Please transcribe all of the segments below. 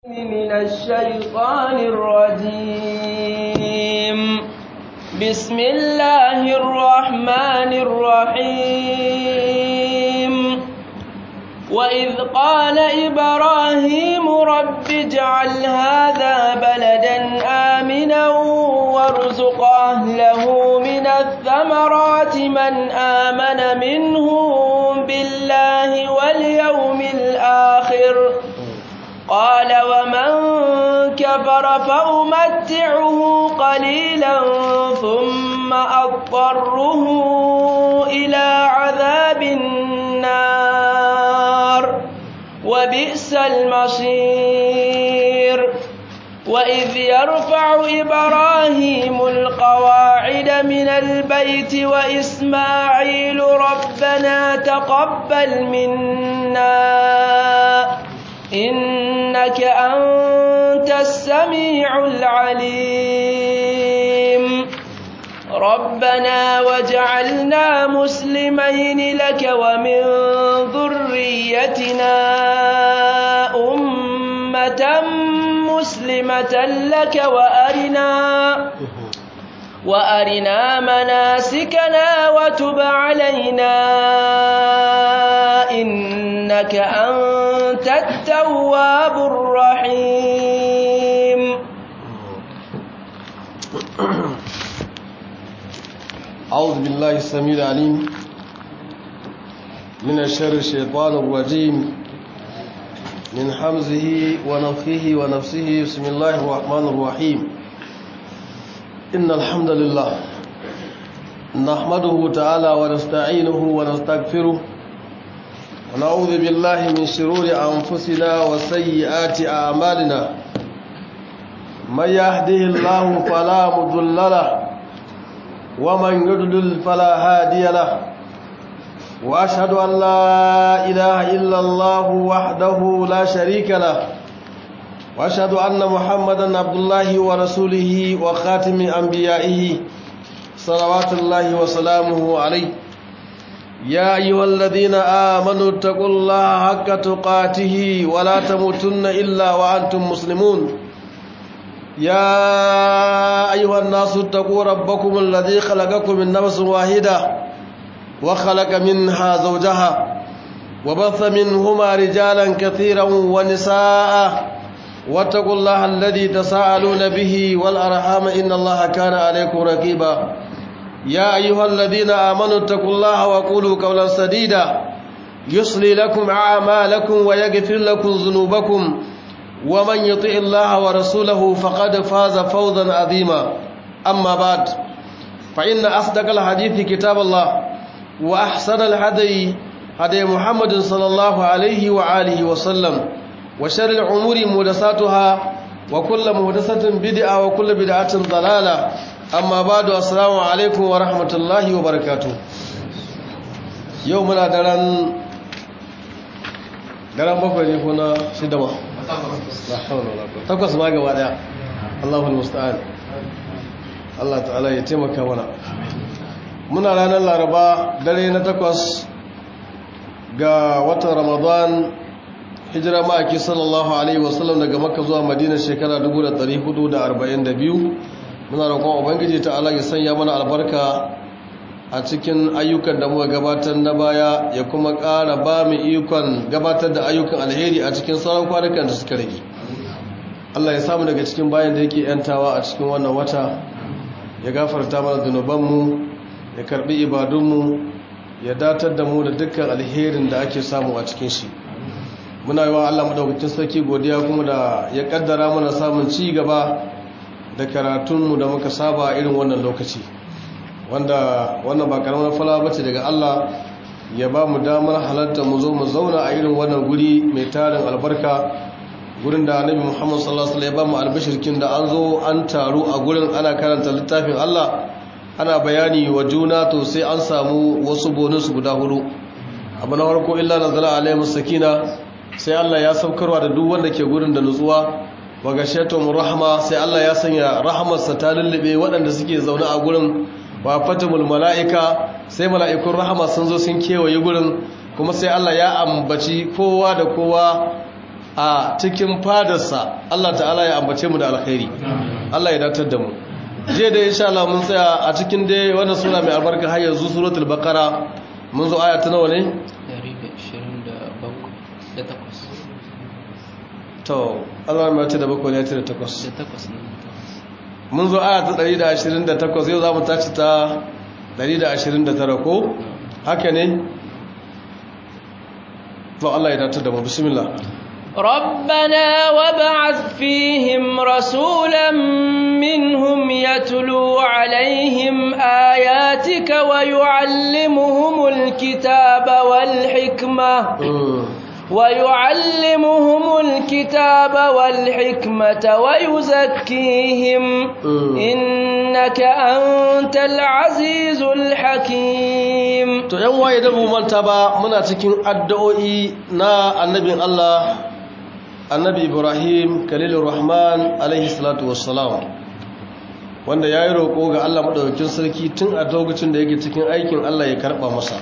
من الشيطان الرجيم بسم الله الرحمن الرحيم وإذ قال إبراهيم رب اجعل هذا بلدا آمنا وارزق أهله من الثمرات من آمن منهم بالله واليوم الآخر قال ومن كفر فأمتعه قليلا ثم أضطره إلى عذاب النار وبئس المصير وإذ يرفع إبراهيم القواعد من البيت وإسماعيل ربنا تقبل منا إنك أنت السميع العليم ربنا واجعلنا مسلمين لك ومن ذريتنا أمة مسلمة لك وأرنا وأرنا مناسكنا وتب علينا إنك أنت التواب الرحيم أعوذ بالله السميع العليم من الشر الشيطان الرجيم من حمزه ونفخه ونفسه بسم الله الرحمن الرحيم إن الحمد لله نحمده تعالى ونستعينه ونستغفره ونعوذ بالله من شرور أنفسنا وسيئات أعمالنا من يهده الله فلا مضل له ومن يضلل فلا هادي له وأشهد أن لا إله إلا الله وحده لا شريك له وأشهد أن محمدا عبد الله ورسوله وخاتم أنبيائه صلوات الله وسلامه عليه يا أيها الذين آمنوا اتقوا الله حق تقاته ولا تموتن إلا وأنتم مسلمون يا أيها الناس اتقوا ربكم الذي خلقكم من نفس واحدة وخلق منها زوجها وبث منهما رجالا كثيرا ونساء واتقوا الله الذي تساءلون به والأرحام إن الله كان عليكم رقيبا يا أيها الذين آمنوا اتقوا الله وقولوا قولا سديدا يصلي لكم أعمالكم ويغفر لكم ذنوبكم ومن يطع الله ورسوله فقد فاز فوزا عظيما أما بعد فإن أصدق الحديث كتاب الله وأحسن الهدي هدي محمد صلى الله عليه وآله وسلم وشر الأمور محدثاتها وكل محدثة بدعة وكل بدعة ضلالة amma ba da assalamu alaikum wa rahmatullahi wa barakatu yau muna daren daren bakwai ne ko na shida ma takwas ma gaba daya allahul musta'an allah ta'ala ya taimaka mana muna ranar laraba dare na takwas ga watan ramadan hijira ma'aiki sallallahu alaihi wasallam daga makka zuwa madina shekara 1442 muna roƙon ubangiji ta Allah ya sanya mana albarka a cikin ayyukan da muka gabatar na baya ya kuma ƙara ba mu ikon gabatar da ayyukan alheri a cikin sauran kwanukan da suka rage Allah ya samu daga cikin bayan da yake yantawa a cikin wannan wata ya gafarta mana zunubanmu ya karbi ibadunmu ya datar da mu da dukkan alherin da ake samu a cikin shi muna yi wa Allah madaukakin sarki godiya kuma da ya kaddara mana samun ci gaba da karatunmu da muka saba irin wannan lokaci wanda wannan ba karamar fala bace daga Allah ya ba mu damar halarta mu zo mu zauna a irin wannan guri mai tarin albarka gurin da annabi Muhammad sallallahu alaihi wasallam ya ba mu albashirkin da an zo an taru a gurin ana karanta littafin Allah ana bayani wa juna to sai an samu wasu bonus guda hudu abu na farko illa nazala alaihi sakina sai Allah ya saukarwa da duk wanda ke gurin da nutsuwa wa gashatum rahma sai Allah ya sanya rahmarsa ta lullube waɗanda suke zaune a gurin wa fatimul mala'ika sai mala'ikun rahama sun zo sun kewaye gurin kuma sai Allah ya ambaci kowa da kowa a cikin fadarsa Allah ta'ala ya ambace mu da alkhairi Allah ya datar da mu jiya da insha Allah mun tsaya a cikin dai wannan sura mai albarka har yanzu suratul baqara mun zo aya ta nawa ne 127 to Allah mai ta da bakwai ne ta da takwas da takwas ne mun zo aya ta 128 yau za mu tashi ta 129 ko haka ne to Allah ya datar da mu bismillah ربنا وابعث فيهم رسولا منهم يتلو عليهم آياتك ويعلمهم الكتاب والحكمة ويعلمهم الكتاب والحكمة ويزكيهم إنك أنت العزيز الحكيم to yan waye da mu manta ba muna cikin addu'o'i na annabin Allah annabi Ibrahim Khalilur Rahman alaihi salatu wassalam wanda yayi roko ga Allah madaukakin sarki tun a lokacin da yake cikin aikin Allah ya karba masa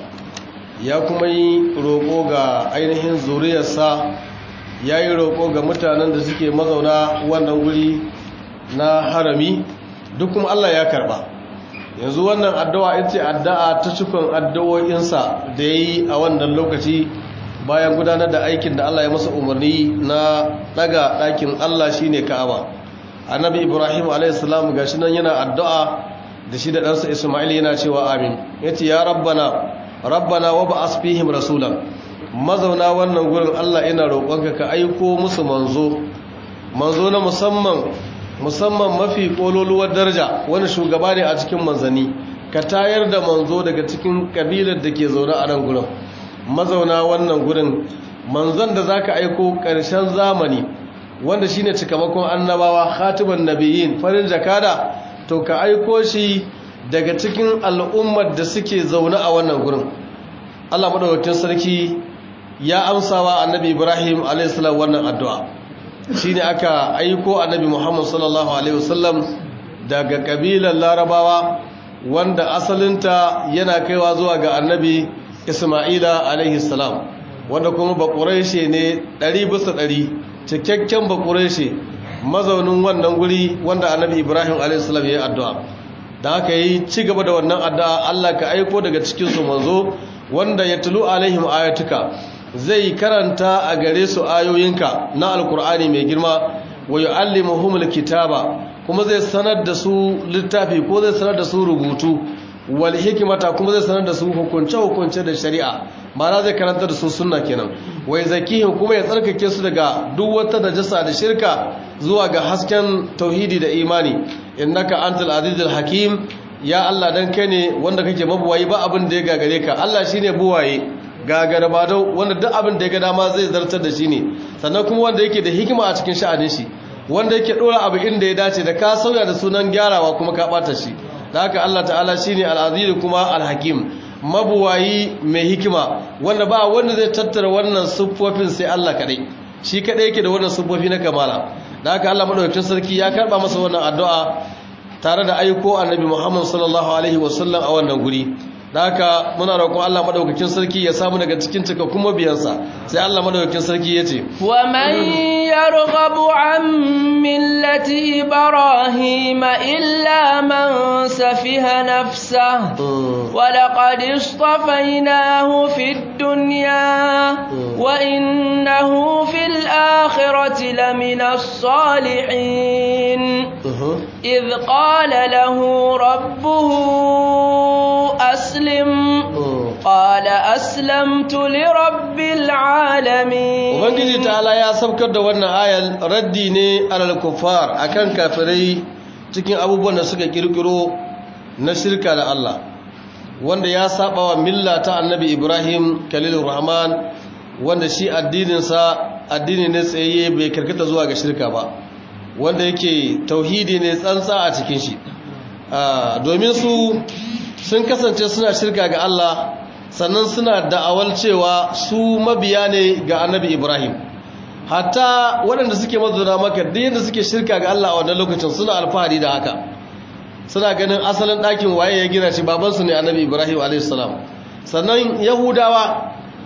ya kuma yi roƙo ga ainihin zuriyarsa ya yi roƙo ga mutanen da suke mazauna wannan guri na harami duk kuma Allah ya karɓa yanzu wannan addu'a ita addu'a ta cikon addu'o'insa da ya yi a wannan lokaci bayan gudanar da aikin da Allah ya masa umarni na ɗaga ɗakin Allah shi ne ka'aba annabi ibrahim a.s. ga shi nan yana addu'a da shi da ɗansa ismail yana cewa amin ya ce ya rabbana rabbana wa ba'as fihim rasulan mazauna wannan gurin Allah ina roƙonka ka aiko musu manzo manzo na musamman musamman mafi kololuwar daraja wani shugaba ne a cikin manzani ka tayar da manzo daga cikin kabilar da ke zaune a nan gurin mazauna wannan gurin manzon da zaka aiko ƙarshen zamani wanda shine cikamakon annabawa khatiban nabiyyin farin jakada to ka aiko shi daga cikin al'ummar da suke zaune a wannan gurin Allah madaukakin sarki ya amsawa annabi Ibrahim a.s. wannan addu'a shine aka aiko annabi Muhammad sallallahu alaihi wasallam daga kabilar Larabawa wanda asalinta yana kaiwa zuwa ga annabi Isma'ila alaihi salam wanda kuma bakureshe ne ɗari bisa ɗari cikakken bakureshe mazaunin wannan guri wanda annabi Ibrahim alaihi salam ya yi addu'a da haka yi ci gaba da wannan addu'a Allah ka aiko daga cikin su manzo wanda ya tulu alaihim ayatuka zai karanta a gare su ayoyinka na alkur'ani mai girma wa yu'allimuhumul kitaba kuma zai sanar da su littafi ko zai sanar da su rubutu wal hikmata kuma zai sanar da su hukunce hukunce da shari'a ma'ana zai karanta da su sunna kenan wa zakihim kuma ya tsarkake su daga duk wata najasa da shirka zuwa ga hasken tauhidi da imani innaka antal azizul hakim ya Allah dan kai ne wanda kake mabuwayi ba abin da ya gagare ka Allah shine buwaye gagara ba dau wanda duk abin da ya ga dama zai zartar da shi ne sannan kuma wanda yake da hikima a cikin sha'anin shi wanda yake dora abu inda ya dace da ka sauya da sunan gyarawa kuma ka bata shi da haka Allah ta'ala shine al-aziz kuma al-hakim mabuwayi mai hikima wanda ba wanda zai tattara wannan siffofin sai Allah kadai shi kadai yake da wannan siffofi na kamala da haka Allah madaukakin sarki ya karba masa wannan addu'a tare da aiko annabi Muhammad sallallahu alaihi wasallam a wannan guri da haka muna roƙon Allah madaukakin sarki ya samu daga cikin cikakkun mabiyansa sai Allah madaukakin sarki ya ce wa man yarghabu an millati ibrahim illa man safiha nafsa wa laqad istafaynahu fid dunya wa innahu fil akhirati lamina salihin idh qala lahu rabbuhu أسلم قال أسلمت لرب العالمين Ubangiji ta'ala ya saukar da wannan ayar raddi ne alal kuffar akan kafirai cikin abubuwan da suka kirkiro na shirka da Allah wanda ya saba wa milla ta annabi Ibrahim Khalilur Rahman wanda shi addininsa addini ne tsaye bai karkata zuwa ga shirka ba wanda yake tauhidi ne tsantsa a cikin shi domin su sun kasance suna shirka ga Allah sannan suna da'awar cewa su mabiya ne ga annabi Ibrahim hatta waɗanda suke mazauna maka duk yadda suke shirka ga Allah a wannan lokacin suna alfahari da haka suna ganin asalin ɗakin waye ya gina shi babansu ne annabi Ibrahim a.s. sannan yahudawa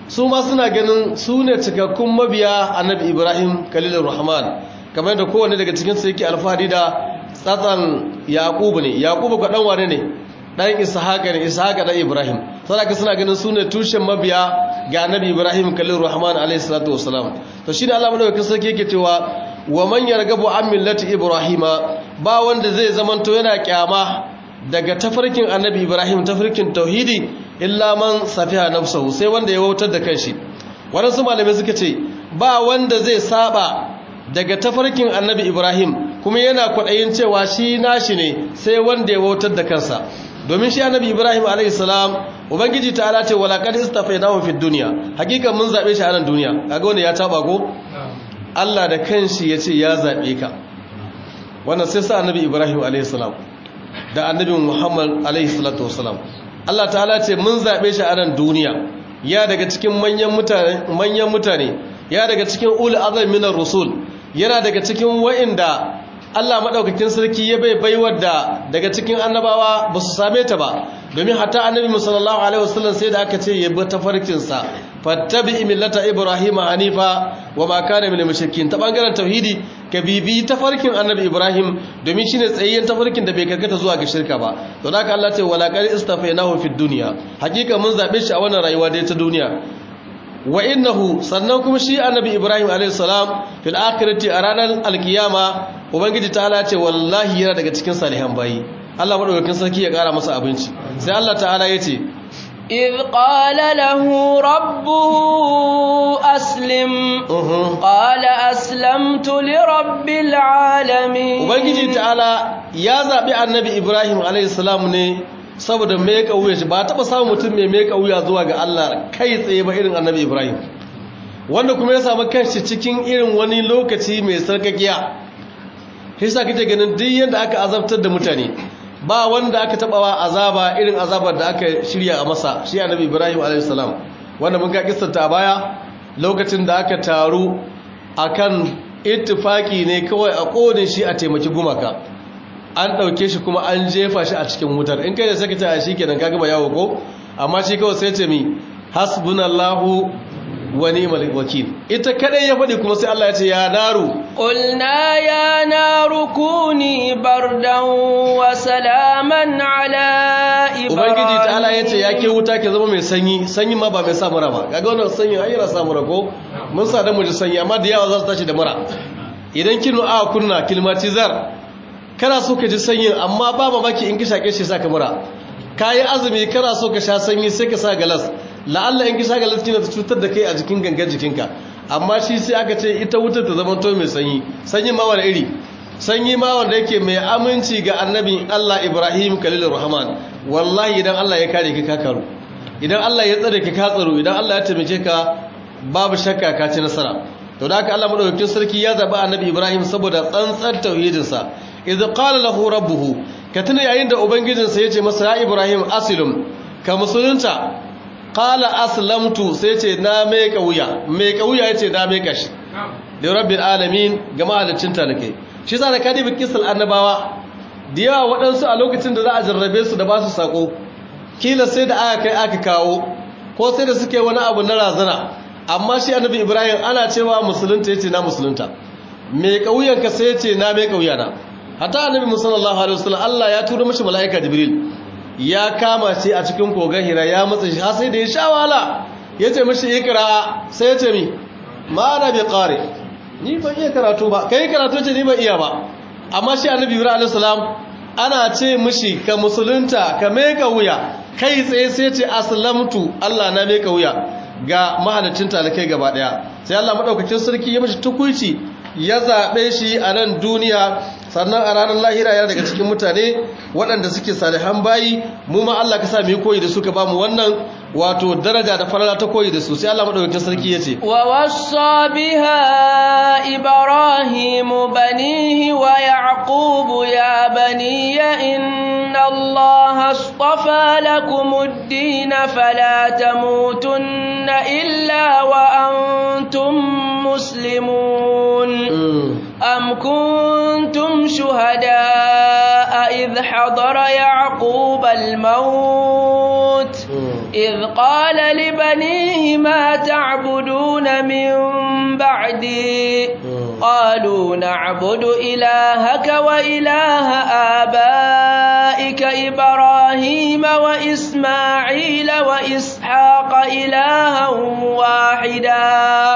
su ma suna ganin su ne cikakkun mabiya annabi ibrahim kalilur rahman kamar da kowane daga cikin su yake alfahari da tsatsan yaqubu ne yaqubu ga dan wane ne dan ishaqa ne ishaqa dan ibrahim saboda suna ganin su ne tushen mabiya ga annabi ibrahim kalilur rahman alayhi salatu wassalam to shine Allah madaukakin sarki yake cewa wa man yargabu an millati ibrahima ba wanda zai zamanto yana kyama daga tafarkin annabi ibrahim tafarkin tauhidi illa man safiha nafsahu sai wanda ya wautar da kanshi waɗansu malamai suka ce ba wanda zai saba daga tafarkin annabi ibrahim kuma yana kwaɗayin cewa shi nashi ne sai wanda ya wautar da kansa domin shi annabi ibrahim alayhi salam ubangiji ta ce wala qad istafaynahu fid dunya hakikan mun zabe shi a nan duniya kaga wanda ya taba ko Allah da kanshi yace ya zabe ka wannan sai sa annabi ibrahim alayhi salam da annabi muhammad alayhi salatu wasalam Allah ta'ala ce mun zabe shi a nan duniya ya daga cikin manyan mutane manyan mutane ya daga cikin ul azam minar rusul yana daga cikin wa'inda Allah maɗaukakin sarki ya bai baiwar da daga cikin annabawa ba su same ta ba domin hatta annabi musallallahu alaihi wasallam sai da aka ce ya bi tafarkinsa fattabi millata ibrahim hanifa wa ma kana minal mushrikin ta bangaren tauhidi ka bibi tafarkin annabi ibrahim domin shine tsayayyen tafarkin da bai karkata zuwa ga shirka ba to da Allah ce wala qad istafainahu fid dunya hakika mun zabe shi a wannan rayuwa da ta duniya wa innahu sannan kuma shi annabi ibrahim alayhi salam fil akhirati a ranar alkiyama ubangiji ta'ala ce wallahi yana daga cikin salihan bayi Allah madaukakin sarki ya kara masa abinci sai Allah ta'ala yace إذ قال له ربه أسلم قال أسلمت لرب العالمين ubangiji ta'ala ya zabi annabi ibrahim alayhi salam ne saboda meka wuya shi ba taɓa samun mutum mai meka wuya zuwa ga Allah kai tsaye ba irin annabi Ibrahim wanda kuma ya samu kanshi cikin irin wani lokaci mai sarkakiya hisa kake ganin duk yadda aka azabtar da mutane ba wanda aka taɓawa azaba irin azabar da aka shirya a masa shi annabi Ibrahim a.s. wanda mun ka kistanta a baya lokacin da aka taru akan ittifaki ne kawai a kodin shi a taimaki gumaka an ɗauke shi kuma an jefa shi a cikin wutar in kai da saka ta shi kenan ka gaba yawo ko amma shi kawai sai ce mi hasbunallahu wa ni'mal wakil ita kadai ya faɗi kuma sai Allah ya ce ya naru قلنا يا نار كوني بردا وسلاما على ubangiji ta Allah ya ce ya ke إبراهيم wuta ke zama mai sanyi sanyi ma ba mai sa mura ba kaga wannan sanyi ai yana sa mura ko mun sa da mu ji sanyi amma da yawa za su tashi da mura idan kinu a kunna kilmatizar kana so ka ji sanyin amma ba mamaki in ki shake shi sa ka mura kayi azumi kana so ka sha sanyi sai ka sa galas la'alla in ki sha galas kina ta cutar da kai a jikin gangan jikinka amma shi sai aka ce ita wutar ta zama to mai sanyi sanyi ma wani iri sanyi ma wanda yake mai aminci ga annabi Allah Ibrahim Khalilur Rahman wallahi idan Allah ya kare ka ka karu idan Allah ya tsare ka ka tsaro idan Allah ya taimake ka babu shakka ka ci nasara to da haka Allah madaukakin sarki ya zaba annabi Ibrahim saboda tsantsar tauhidinsa idh qala lahu rabbuhu ka tuna yayin da ubangijinsa yace masa ya Ibrahim aslim ka musulunta qala aslamtu sai yace na mai kauya mai kauya yace na mai kashi da rabbil alamin ga mahalicin talakai shi yasa da kadi bikisal annabawa da yawa waɗansu a lokacin da za a jarrabe su da ba su sako kila sai da aka kai aka kawo ko sai da suke wani abu na razana amma shi annabi ibrahim ana cewa musulunta yace na musulunta mai kauyanka sai yace na mai kauyana hatta annabi musallallahu alaihi wasallam Allah ya tura mishi malaika jibril ya kama shi a cikin kogan hira ya matsa shi har sai da ya sha wahala yace mishi ikra sai yace mi ma na bi qari ni ban iya karatu ba kai karatu ce ni ban iya ba amma shi annabi ibrahim alaihi salam ana ce mishi ka musulunta ka meka wuya kai tsaye sai ce aslamtu Allah na meka wuya ga mahalicin talakai gaba daya sai Allah madaukakin sarki ya mishi tukuici ya zabe shi a nan duniya sannan a ranar lahira yana daga cikin mutane waɗanda suke salihan bayi mu ma Allah ka sa mu yi koyi da su ka ba mu wannan wato daraja da falala ta koyi da su sai Allah madaukakin sarki ya ce ووصى بها إبراهيم بنيه ويعقوب يا بني إن الله اصطفى لكم الدين فلا تموتن إلا وأنتم مسلمون أم كنتم شهداء إذ حضر يعقوب الموت إذ قال لبنيه ما تعبدون من بعدي قالوا نعبد إلهك وإله آبائك إبراهيم وإسماعيل وإسحاق إلها واحدا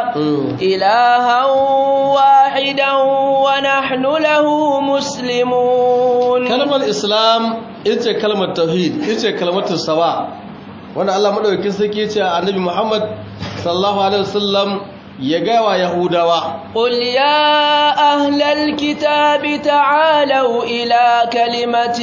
إلها واحدا ونحن له مسلمون kalmar islam ita kalmar tauhid ita kalmar sawa wanda Allah madaukakin sarki ya ce annabi Muhammad sallallahu alaihi wasallam ya ga wa yahudawa قل يا أهل الكتاب تعالوا إلى كلمة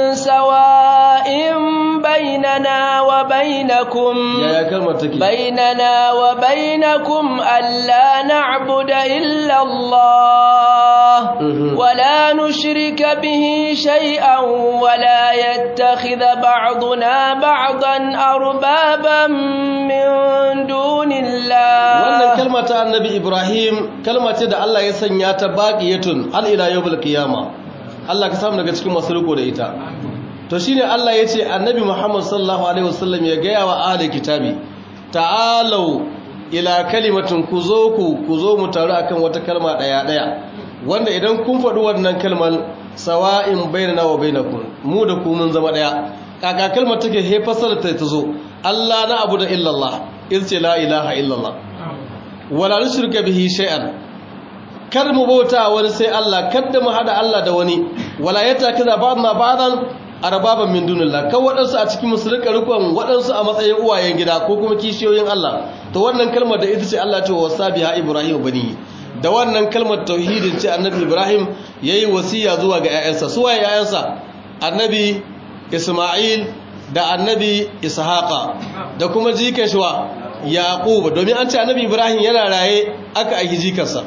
سواء بيننا وبينكم yaya kalmar take بيننا وبينكم ألا نعبد إلا الله Mhm. ولا نشرك به شيئا ولا يتخذ بعضنا بعضا أربابا من دون wannan الله kalma ta annabi Ibrahim kalma ce da Allah ya sanya ta baqiyatun hal ila yawmil qiyama Allah ka samu daga cikin masu riko da ita to shine Allah ya ce annabi Muhammad sallallahu alaihi wasallam ya gaya wa ahli kitabi ta'alu ila kalimatin ku zo ku ku zo mu taru akan wata kalma daya daya wanda idan kun faɗi wannan kalmar sawa'in bainana wa bainakum mu da ku mun zama daya kaka kalmar take he fasara ta zo Allah na abu da illallah ce la ilaha illallah wala nushrika bihi shay'an kar mu bauta wani sai Allah kada mu hada Allah da wani wala yatakaza ba'dna ba'dan arbaban min dunillah kan wadansu a cikin musulunka rukun wadansu a matsayin uwayen gida ko kuma kishiyoyin Allah to wannan kalmar da ita ce Allah ce wasabiha ibrahim bani da wannan kalmar tauhidin ce annabi ibrahim yayi wasiya zuwa ga ƴaƴansa su waye ƴaƴansa annabi isma'il da annabi ishaqa da kuma jikan shi wa yaqub domin an ce annabi ibrahim yana raye aka aiki jikarsa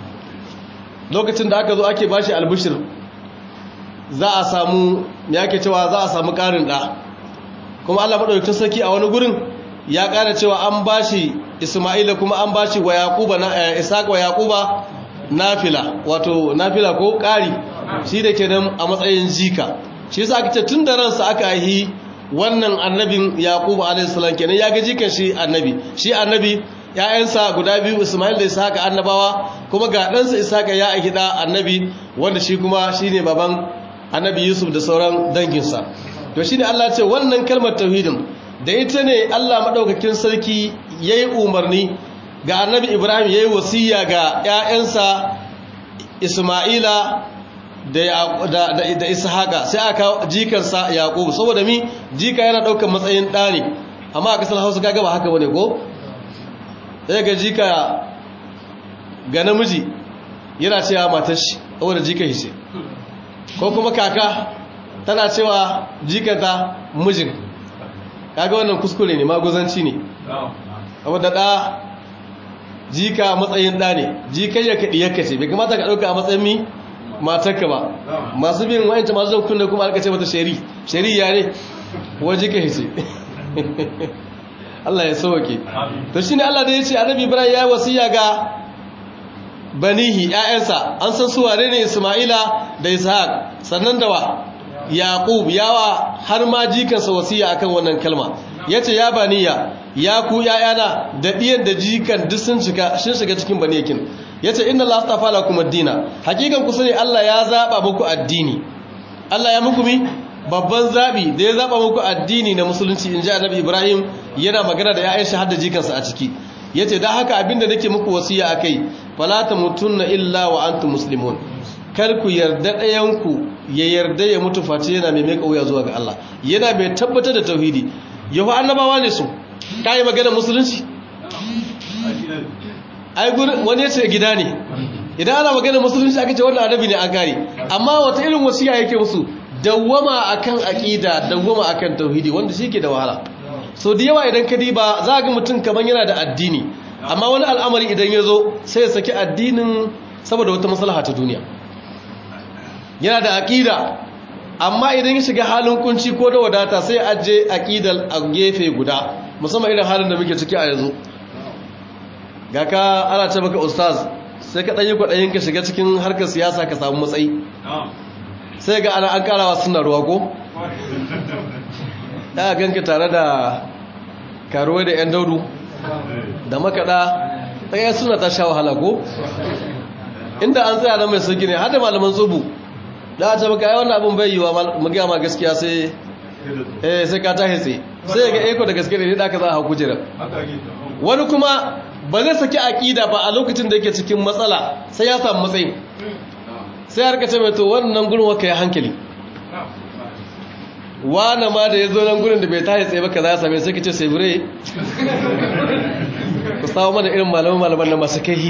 lokacin da aka zo ake bashi albishir za a samu yake cewa za a samu karin da kuma Allah madaukakin sarki a wani gurin ya kara cewa an bashi Isma'ila kuma an bashi wa Yaquba na Isaac wa Yaquba nafila wato nafila ko kari shi da kenan a matsayin jika shi yasa aka ce tun da ransa aka yi wannan annabin Yaquba alayhi salam kenan ya ga jikan shi annabi shi annabi ‘ya'yansa guda biyu Ismail da Ishaka annabawa kuma ga ɗansa Ishaka ya aiki ɗa annabi wanda shi kuma shi ne baban annabi Yusuf da sauran danginsa. To shi ne Allah ce wannan kalmar tauhidin da ita ne Allah maɗaukakin sarki ya yi umarni ga annabi Ibrahim ya yi wasiya ga ‘ya'yansa Ismaila da Ishaka sai aka jikarsa Yaƙubu saboda mi jika yana ɗaukar matsayin ɗa ne amma a ƙasar Hausa kaga ba haka bane ko? sai ga jika ga namiji yana cewa matar shi saboda jika shi ko kuma kaka tana cewa jikanta mijin kaga wannan kuskure ne maguzanci ne saboda da jika matsayin da ne jikan ya kaɗi ya kace bai kamata ka ɗauka a matsayin mi matarka ba masu bin wa'ancan masu zan kunna kuma aka ce mata shari shari ya ne wa jika shi Allah ya sauke to shine Allah da yace Annabi Ibrahim ya wasiya ga banihi ƴaƴansa an san su wane ne Isma'ila da Ishaq sannan da wa Yaqub yawa har ma jikansa wasiya akan wannan kalma yace ya baniya ya ku ƴaƴana da diyan da jikan duk sun shiga shin shiga cikin baniyakin yace inna Allah astafa lakum ad-dina hakikan ku sani Allah ya zaba muku addini Allah ya muku mi babban zabi da ya zaba muku addini na musulunci in ji annabi ibrahim yana magana da ya'yan shahada jikansa a ciki yace dan haka abinda nake muku wasiya akai fala tamutunna illa wa antum muslimun kar ku yarda ɗayan ku ya yarda ya mutu face yana mai mai kauya zuwa ga Allah yana mai tabbatar da tauhidi yahu annabawa ne su kai magana musulunci ai wani ya ce gida ne idan ana magana musulunci aka ce wannan annabi ne an kare amma wata irin wasiya yake musu dawwama akan aqida dawwama akan tauhidi wanda shike da wahala so da yawa idan ka diba za ga mutum kaman yana da addini amma wani al'amari idan ya zo sai ya saki addinin saboda wata maslaha ta duniya yana da aqida amma idan ya shiga halin kunci ko da wadata sai aje aqidal a gefe guda musamman irin halin da muke ciki a yanzu ga ka ana ce maka ustaz sai ka ɗanyi kwaɗayin ka shiga cikin harkar siyasa ka samu matsayi sai ga ana an karawa suna ruwa ko ya ganka tare da karuwai da 'yan daudu da makaɗa ɗaya suna ta sha wahala ko inda an tsaya nan mai sauki ne har da malaman tsubu da a ce maka ai wannan abin bai yi wa magiya ma gaskiya sai eh sai ka tashi tsaye sai ga eko da gaske ne da aka za a hau kujera wani kuma ba zai saki aƙida ba a lokacin da yake cikin matsala sai ya samu matsayi sai har ka ce mai to wannan gurin waka ya hankali wane ma da ya zo nan gurin da bai tashi tsaye ba ka za ya same sai ka ce sai bure ku samu mana irin malaman malaman na masu kai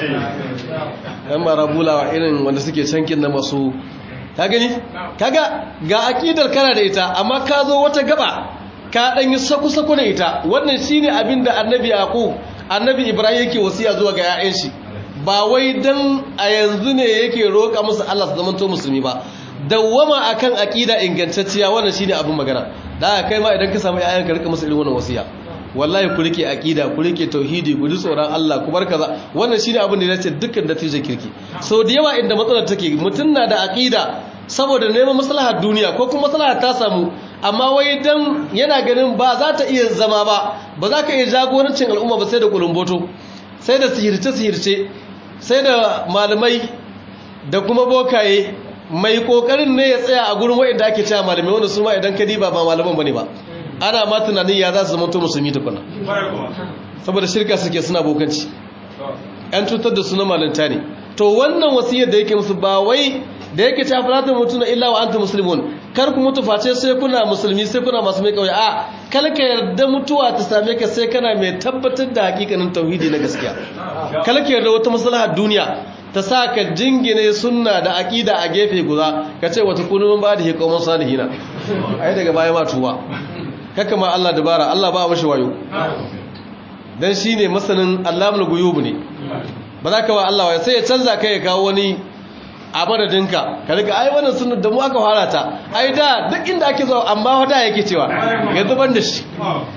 yan marabulawa irin wanda suke cankin na masu ka gani kaga ga akidar kana da ita amma ka zo wata gaba ka dan yi saku-saku da ita wannan shine abin da annabi yaqub annabi ibrahim yake wasiya zuwa ga 'ya'yan shi ba wai dan a yanzu ne yake roƙa musu Allah su zamanto musulmi ba dawwama akan akida ingantacciya wannan shine abin magana da kai ma idan ka samu 'ya'yan ka rika musu irin wannan wasiya wallahi ku rike aqida ku rike tauhidi ku ji tsoron Allah ku bar kaza wannan shine abin da yace dukkan natijar kirki so da yawa inda matsalar take mutun na da aqida saboda neman maslahar duniya ko kuma maslahar ta samu amma wai dan yana ganin ba za ta iya zama ba ba za ka iya jagorancin al'umma ba sai da kulumboto sai da sihirce sihirce sai da malamai da kuma bokaye mai kokarin ne ya tsaya a gurin wa'anda ake cewa malamai wanda su ma idan ka diba ba malaman bane ba ana ma tunanin ya za su zama to musulmi tukuna saboda shirka suke suna bokanci yan cutar da suna malanta ne to wannan wasiyar da yake musu ba wai da yake ta falata mutu na illa wa anta muslimun kar ku mutu face sai kuna musulmi sai kuna masu mai kauye a kal ka yarda mutuwa ta same ka sai kana mai tabbatar da hakikanin tauhidi na gaskiya kal ka yarda wata maslahar duniya ta sa ka jingine sunna da aqida a gefe guda ka ce wata kunu ba da hikoman salihina ai daga baya ma tuba kaka ma Allah dabara Allah ba mashi wayo dan shine masanin Allahul guyub ne ba za ka wa Allah wayo sai ya canza kai ya kawo wani a madadinka ka riga ai wannan sunnar da mu aka fara ta ai da duk inda ake zo amma wada yake cewa yanzu ban da shi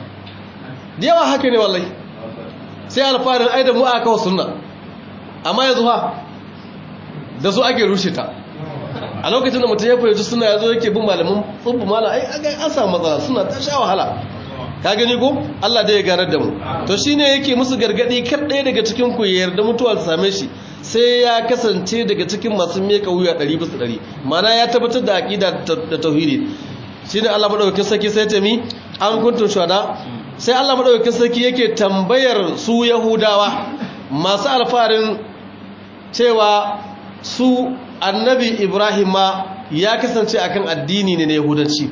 da yawa haka ne wallahi sai alfarin ai da mu aka kawo sunna amma yanzu fa da su ake rushe ta a lokacin da mutum ya fahimci suna ya zo yake bin malamin tsubbu malam ai an samu matsala suna ta sha wahala ka gani ko Allah da ya ganar da mu to shine yake musu gargadi kar ɗaya daga cikin ku ya yarda mutuwa ta same shi sai ya kasance daga cikin masu meka wuya 100 bisa 100 mana ya tabbatar da aqida da tauhidi shine Allah madaukakin sarki sai ta mi an kuntum shuhada sai Allah madaukakin sarki yake tambayar su yahudawa masu alfarin cewa su annabi ibrahim ma ya kasance akan addini ne na yahudanci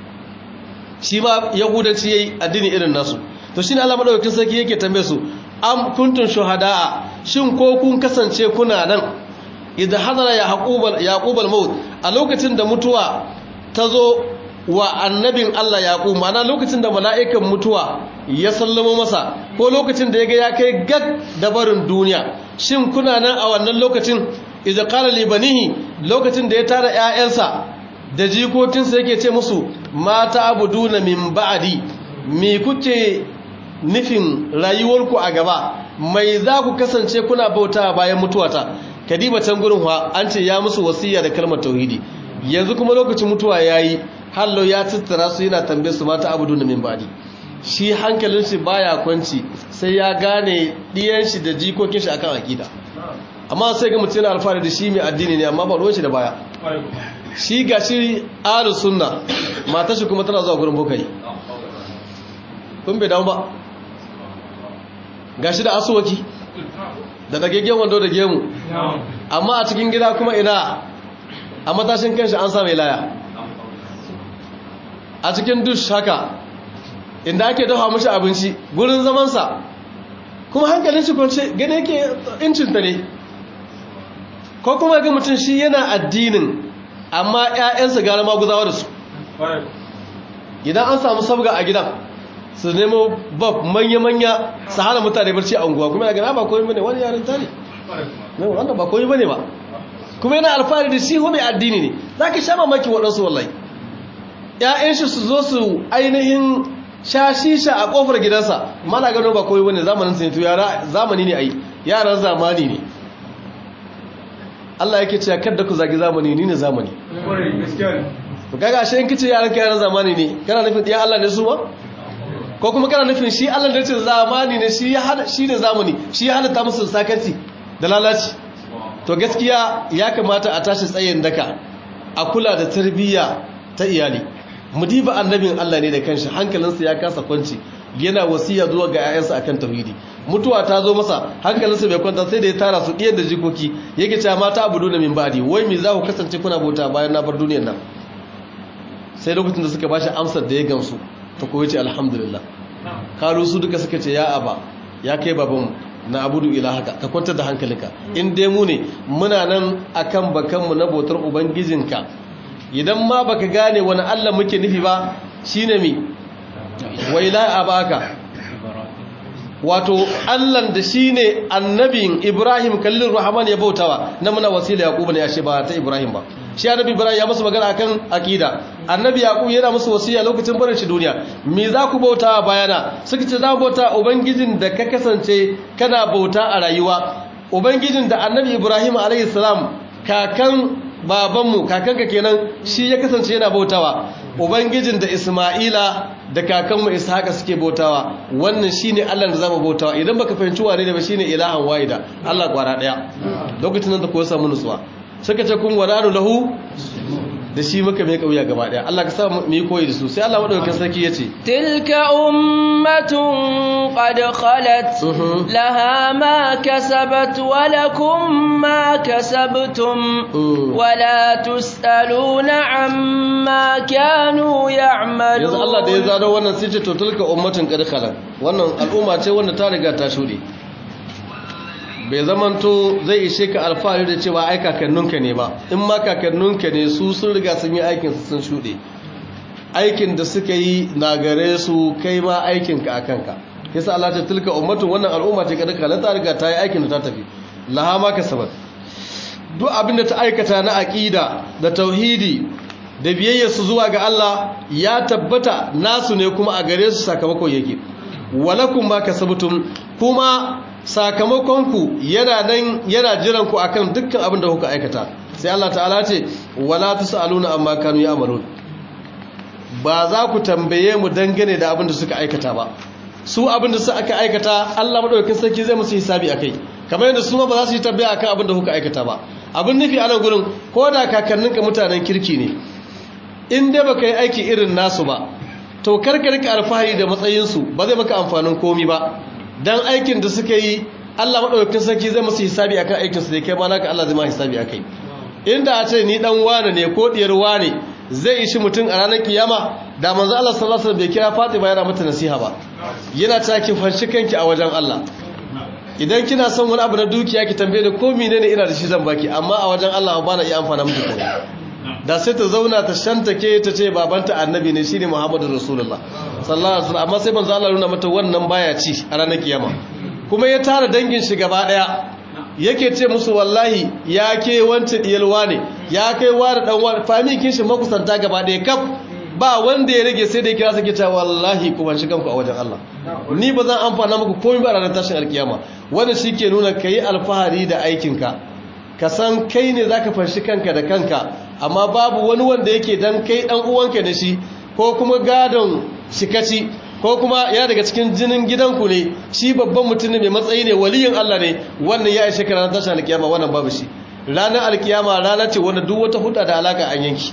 shi ma yahudanci yayi addini irin nasu to shine Allah madaukakin sarki yake tambaye su am kuntum shuhada'a shin ko kun kasance kuna nan idan hadara yaqub yaqub al-maut a lokacin da mutuwa tazo wa annabin Allah yaqub mana lokacin da mala'ikan mutuwa ya sallamo masa ko lokacin da yaga ya kai gag da barin duniya shin kuna nan a wannan lokacin idza qala li banihi lokacin da ya tara ƴaƴansa da jikokinsa yake ce musu mata abuduna min ba'di me kuke nufin rayuwarku a gaba mai za ku kasance kuna bauta bayan mutuwata kadiba can gurin wa an ce ya musu wasiya da kalmar tauhidi yanzu kuma lokacin mutuwa yayi hallo ya tattara su yana tambaye su mata abuduna min ba'di shi hankalin shi baya kwanci sai ya gane diyan shi da jikokin shi akan akida amma sai ga mutum yana alfahari da shi mai addini ne amma ba ruwan shi da baya shi ga shi ahlus sunna matar shi kuma tana zuwa gurin bokai kun bai dawo ba ga shi da asuwaki da dagaggen wando da gemu amma a cikin gida kuma ina a matashin kanshi an sa mai laya a cikin dush haka inda ake dafa mashi abinci gurin zamansa kuma hankalin shi kwance gane yake incinta ne ko kuma ga mutum shi yana addinin amma 'ya'yansa gara maguzawa da su idan an samu sabga a gidan su nemo bab manya-manya su hana mutane barci a unguwa kuma yana ba koyi bane wani yarin ta ne wanda ba koyi bane ba kuma yana alfahari da shi mai addini ne za ka sha mamaki waɗansu wallahi ‘ya'yan shi su zo su ainihin sha shisha a ƙofar gidansa mana gano ba koyi bane zamanin sanitu yara zamani ne a yi yaran zamani ne Allah yake cewa kadda ku zagi zamani ni ne zamani to kaga ashe in kace yaran ka yaran zamani ne kana nufin diyan Allah ne su ba ko kuma kana nufin shi Allah da ce zamani ne shi ya hada shi ne zamani shi ya halatta musu sakarci da lalaci to gaskiya ya kamata a tashi tsayin daka a kula da tarbiyya ta iyali mudiba annabin Allah ne da kanshi hankalinsa ya kasa kwanci yana wasiya zuwa ga 'ya'yansa akan tauhidi mutuwa ta zo masa hankalinsa bai kwanta sai da ya tara su ɗiyar da jikoki yake cewa mata abu duna min ba'di wai me za ku kasance kuna bauta bayan na bar duniyar nan sai lokacin da suka bashi amsar da ya gamsu ta koyi ce alhamdulillah kalu su duka suka ce ya aba ya kai babanmu na abudu ilahaka ka kwantar da hankalinka in dai mu ne muna nan akan bakanmu na bautar ubangijinka idan ma baka gane wani Allah muke nufi ba shine mi wai la abaka wato Allahn da shine annabin Ibrahim kallin Rahman ya bautawa na muna wasila Yaqub ne ashe ba ta Ibrahim ba shi annabi Ibrahim ya musu magana akan akida annabi Yaqub yana musu wasiya lokacin barin shi duniya me za ku bautawa bayana suka ce za ku bauta ubangijin da ka kasance kana bauta a rayuwa ubangijin da annabi Ibrahim alayhi salam kakan babanmu kakanka kenan shi ya kasance yana bautawa ubangijin da isma'ila da kakanmu ishaqa suke bautawa wannan shine Allah da zamu bautawa idan baka fahimci wane ne ba shine ilahan wahida Allah kwara daya lokacin nan da ko samu nutsuwa suka ce kun wadanu lahu da shi muka mai kauya gaba daya Allah ka sa mu yi koyi da su sai Allah madaukakin sarki yace tilka ummatun qad khalat laha ma kasabat wa lakum ma kasabtum wa la tusaluna amma kanu ya'malun yanzu Allah da ya zaro wannan sai ce to tilka ummatun qad khalat wannan al'umma ce wanda ta riga ta shude bai zamanto zai ishe ka alfahari da cewa ai kakanninka ne ba in ma kakanninka ne su sun riga sun yi aikin su sun shuɗe aikin da suka yi na gare su kai ma aikinka a kanka yasa Allah ta tilka ummatun wannan al'umma ce kada kala ta riga ta yi aikin da ta tafi laha ma kasabat duk abin da ta aikata na aqida da tauhidi da biyayya su zuwa ga Allah ya tabbata nasu ne kuma a gare su sakamakon yake walakum ma kasabtum kuma sakamakonku yana nan yana jiran ku akan dukkan abin da kuka aikata sai Allah ta'ala ce wala tusaluna amma kanu ya'malun ba za ku tambaye mu dangane da abin da suka aikata ba su abin da suka aikata Allah madaukakin sarki zai musu hisabi akai kamar yadda su ma ba za su yi tambaya akan abin da kuka aikata ba abin nufi a nan gurin ko da kakanninka mutanen kirki ne in dai baka yi aiki irin nasu ba to karka rika alfahari da matsayinsu ba zai maka amfanin komi ba dan aikin da suka yi Allah madaukakin sarki zai musu hisabi akan aikin su da kai ma naka Allah zai ma hisabi akai inda a ce ni dan wane ne ko diyar wane zai ishi mutum a ranar kiyama da manzo Allah sallallahu alaihi wasallam bai kira Fatima yana mata nasiha ba yana ta ki fanshi kanki a wajen Allah idan kina son wani abu na dukiya ki tambaye ni ko menene ina da shi zan baki amma a wajen Allah ba na iya amfana miki komai da sai ta zauna ta shantake ta ce babanta annabi ne shine Muhammadu Rasulullah sallallahu alaihi wasallam amma sai manzo Allah nuna mata wannan baya ci a ranar kiyama kuma ya tara dangin shi gaba daya yake ce musu wallahi ya ke wancan diyalwa ne ya kai wani dan wani famikin shi makusanta gaba daya kaf ba wanda ya rage sai da ya kira sake cewa wallahi ku ban shi kanku a wajen Allah ni ba zan amfana muku komai ba a ranar tashin alkiyama wannan shike nuna kai alfahari da aikinka ka san kai ne zaka fanshi kanka da kanka amma babu wani wanda yake dan kai dan uwanka da shi ko kuma gadon shikaci ko kuma ya daga cikin jinin gidanku ne shi babban mutum ne mai matsayi ne waliyin Allah ne wannan ya ishe ka ranar tashin alkiyama wannan babu shi ranar alkiyama rana ce wanda duk wata huda da alaka an yanki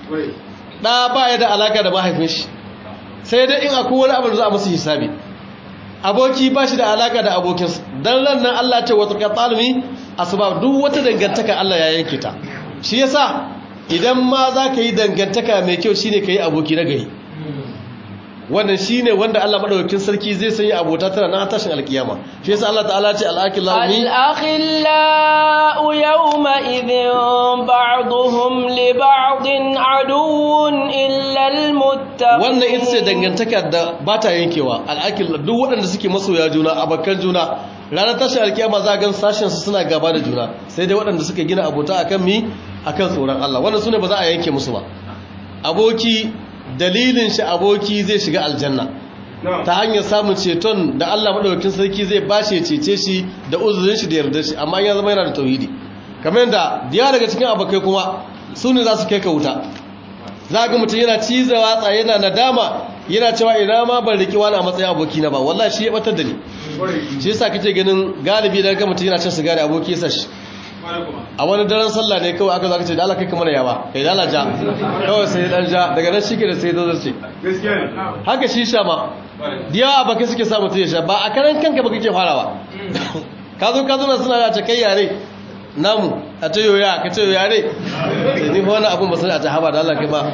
ɗa ba ya da alaka da mahaifin shi sai dai in akwai wani abu da za a musu hisabi aboki ba shi da alaka da abokinsa don ran nan Allah ce wata katsalmi asbab duk wata dangantaka Allah ya yanke ta shi yasa idan ma za ka yi dangantaka mai kyau shine ka yi aboki na gari wannan shine wanda Allah madaukakin sarki zai sanya abota tana na tashin alkiyama shi yasa Allah ta'ala ce al-akhillahu al-akhillau yawma idhin ba'dhum li ba'din aduwwun illa al-muttaqin wannan ita ce dangantaka da ba ta yankewa al-akhil duk waɗanda suke masoya juna abakan juna ranar tashin alkiyama za gan sashen su suna gaba da juna sai dai waɗanda suka gina abota akan mi akan tsoron Allah wannan sune ba za a yanke musu ba aboki dalilin shi aboki zai shiga aljanna ta hanyar samun ceton da Allah madaukakin sarki zai bashi ya cece shi da uzurin shi da yardar shi amma ya zama yana da tauhidi kamar yadda diya daga cikin abokai kuma su ne za su kai ka wuta za ga mutum yana cizawa tsaye yana nadama yana cewa ina ma ban riki wani a matsayin aboki na ba wallahi shi ya batar da ni shi yasa kake ganin galibi da ga mutum yana cin sigari aboki yasa shi a wani daren sallah ne kawai aka zaka ce da Allah kai kamar yawa kai da Allah ja kawai sai dan ja daga nan shike da sai zo zarce haka shi sha ma diya ba kai suke sa mutum ya sha ba a karan kanka ba kake farawa ka zo ka zo na suna da ta kai yare namu a ta yoya ka ce yoya ne ni fa wani abun ba sai a ta haba da Allah kai ba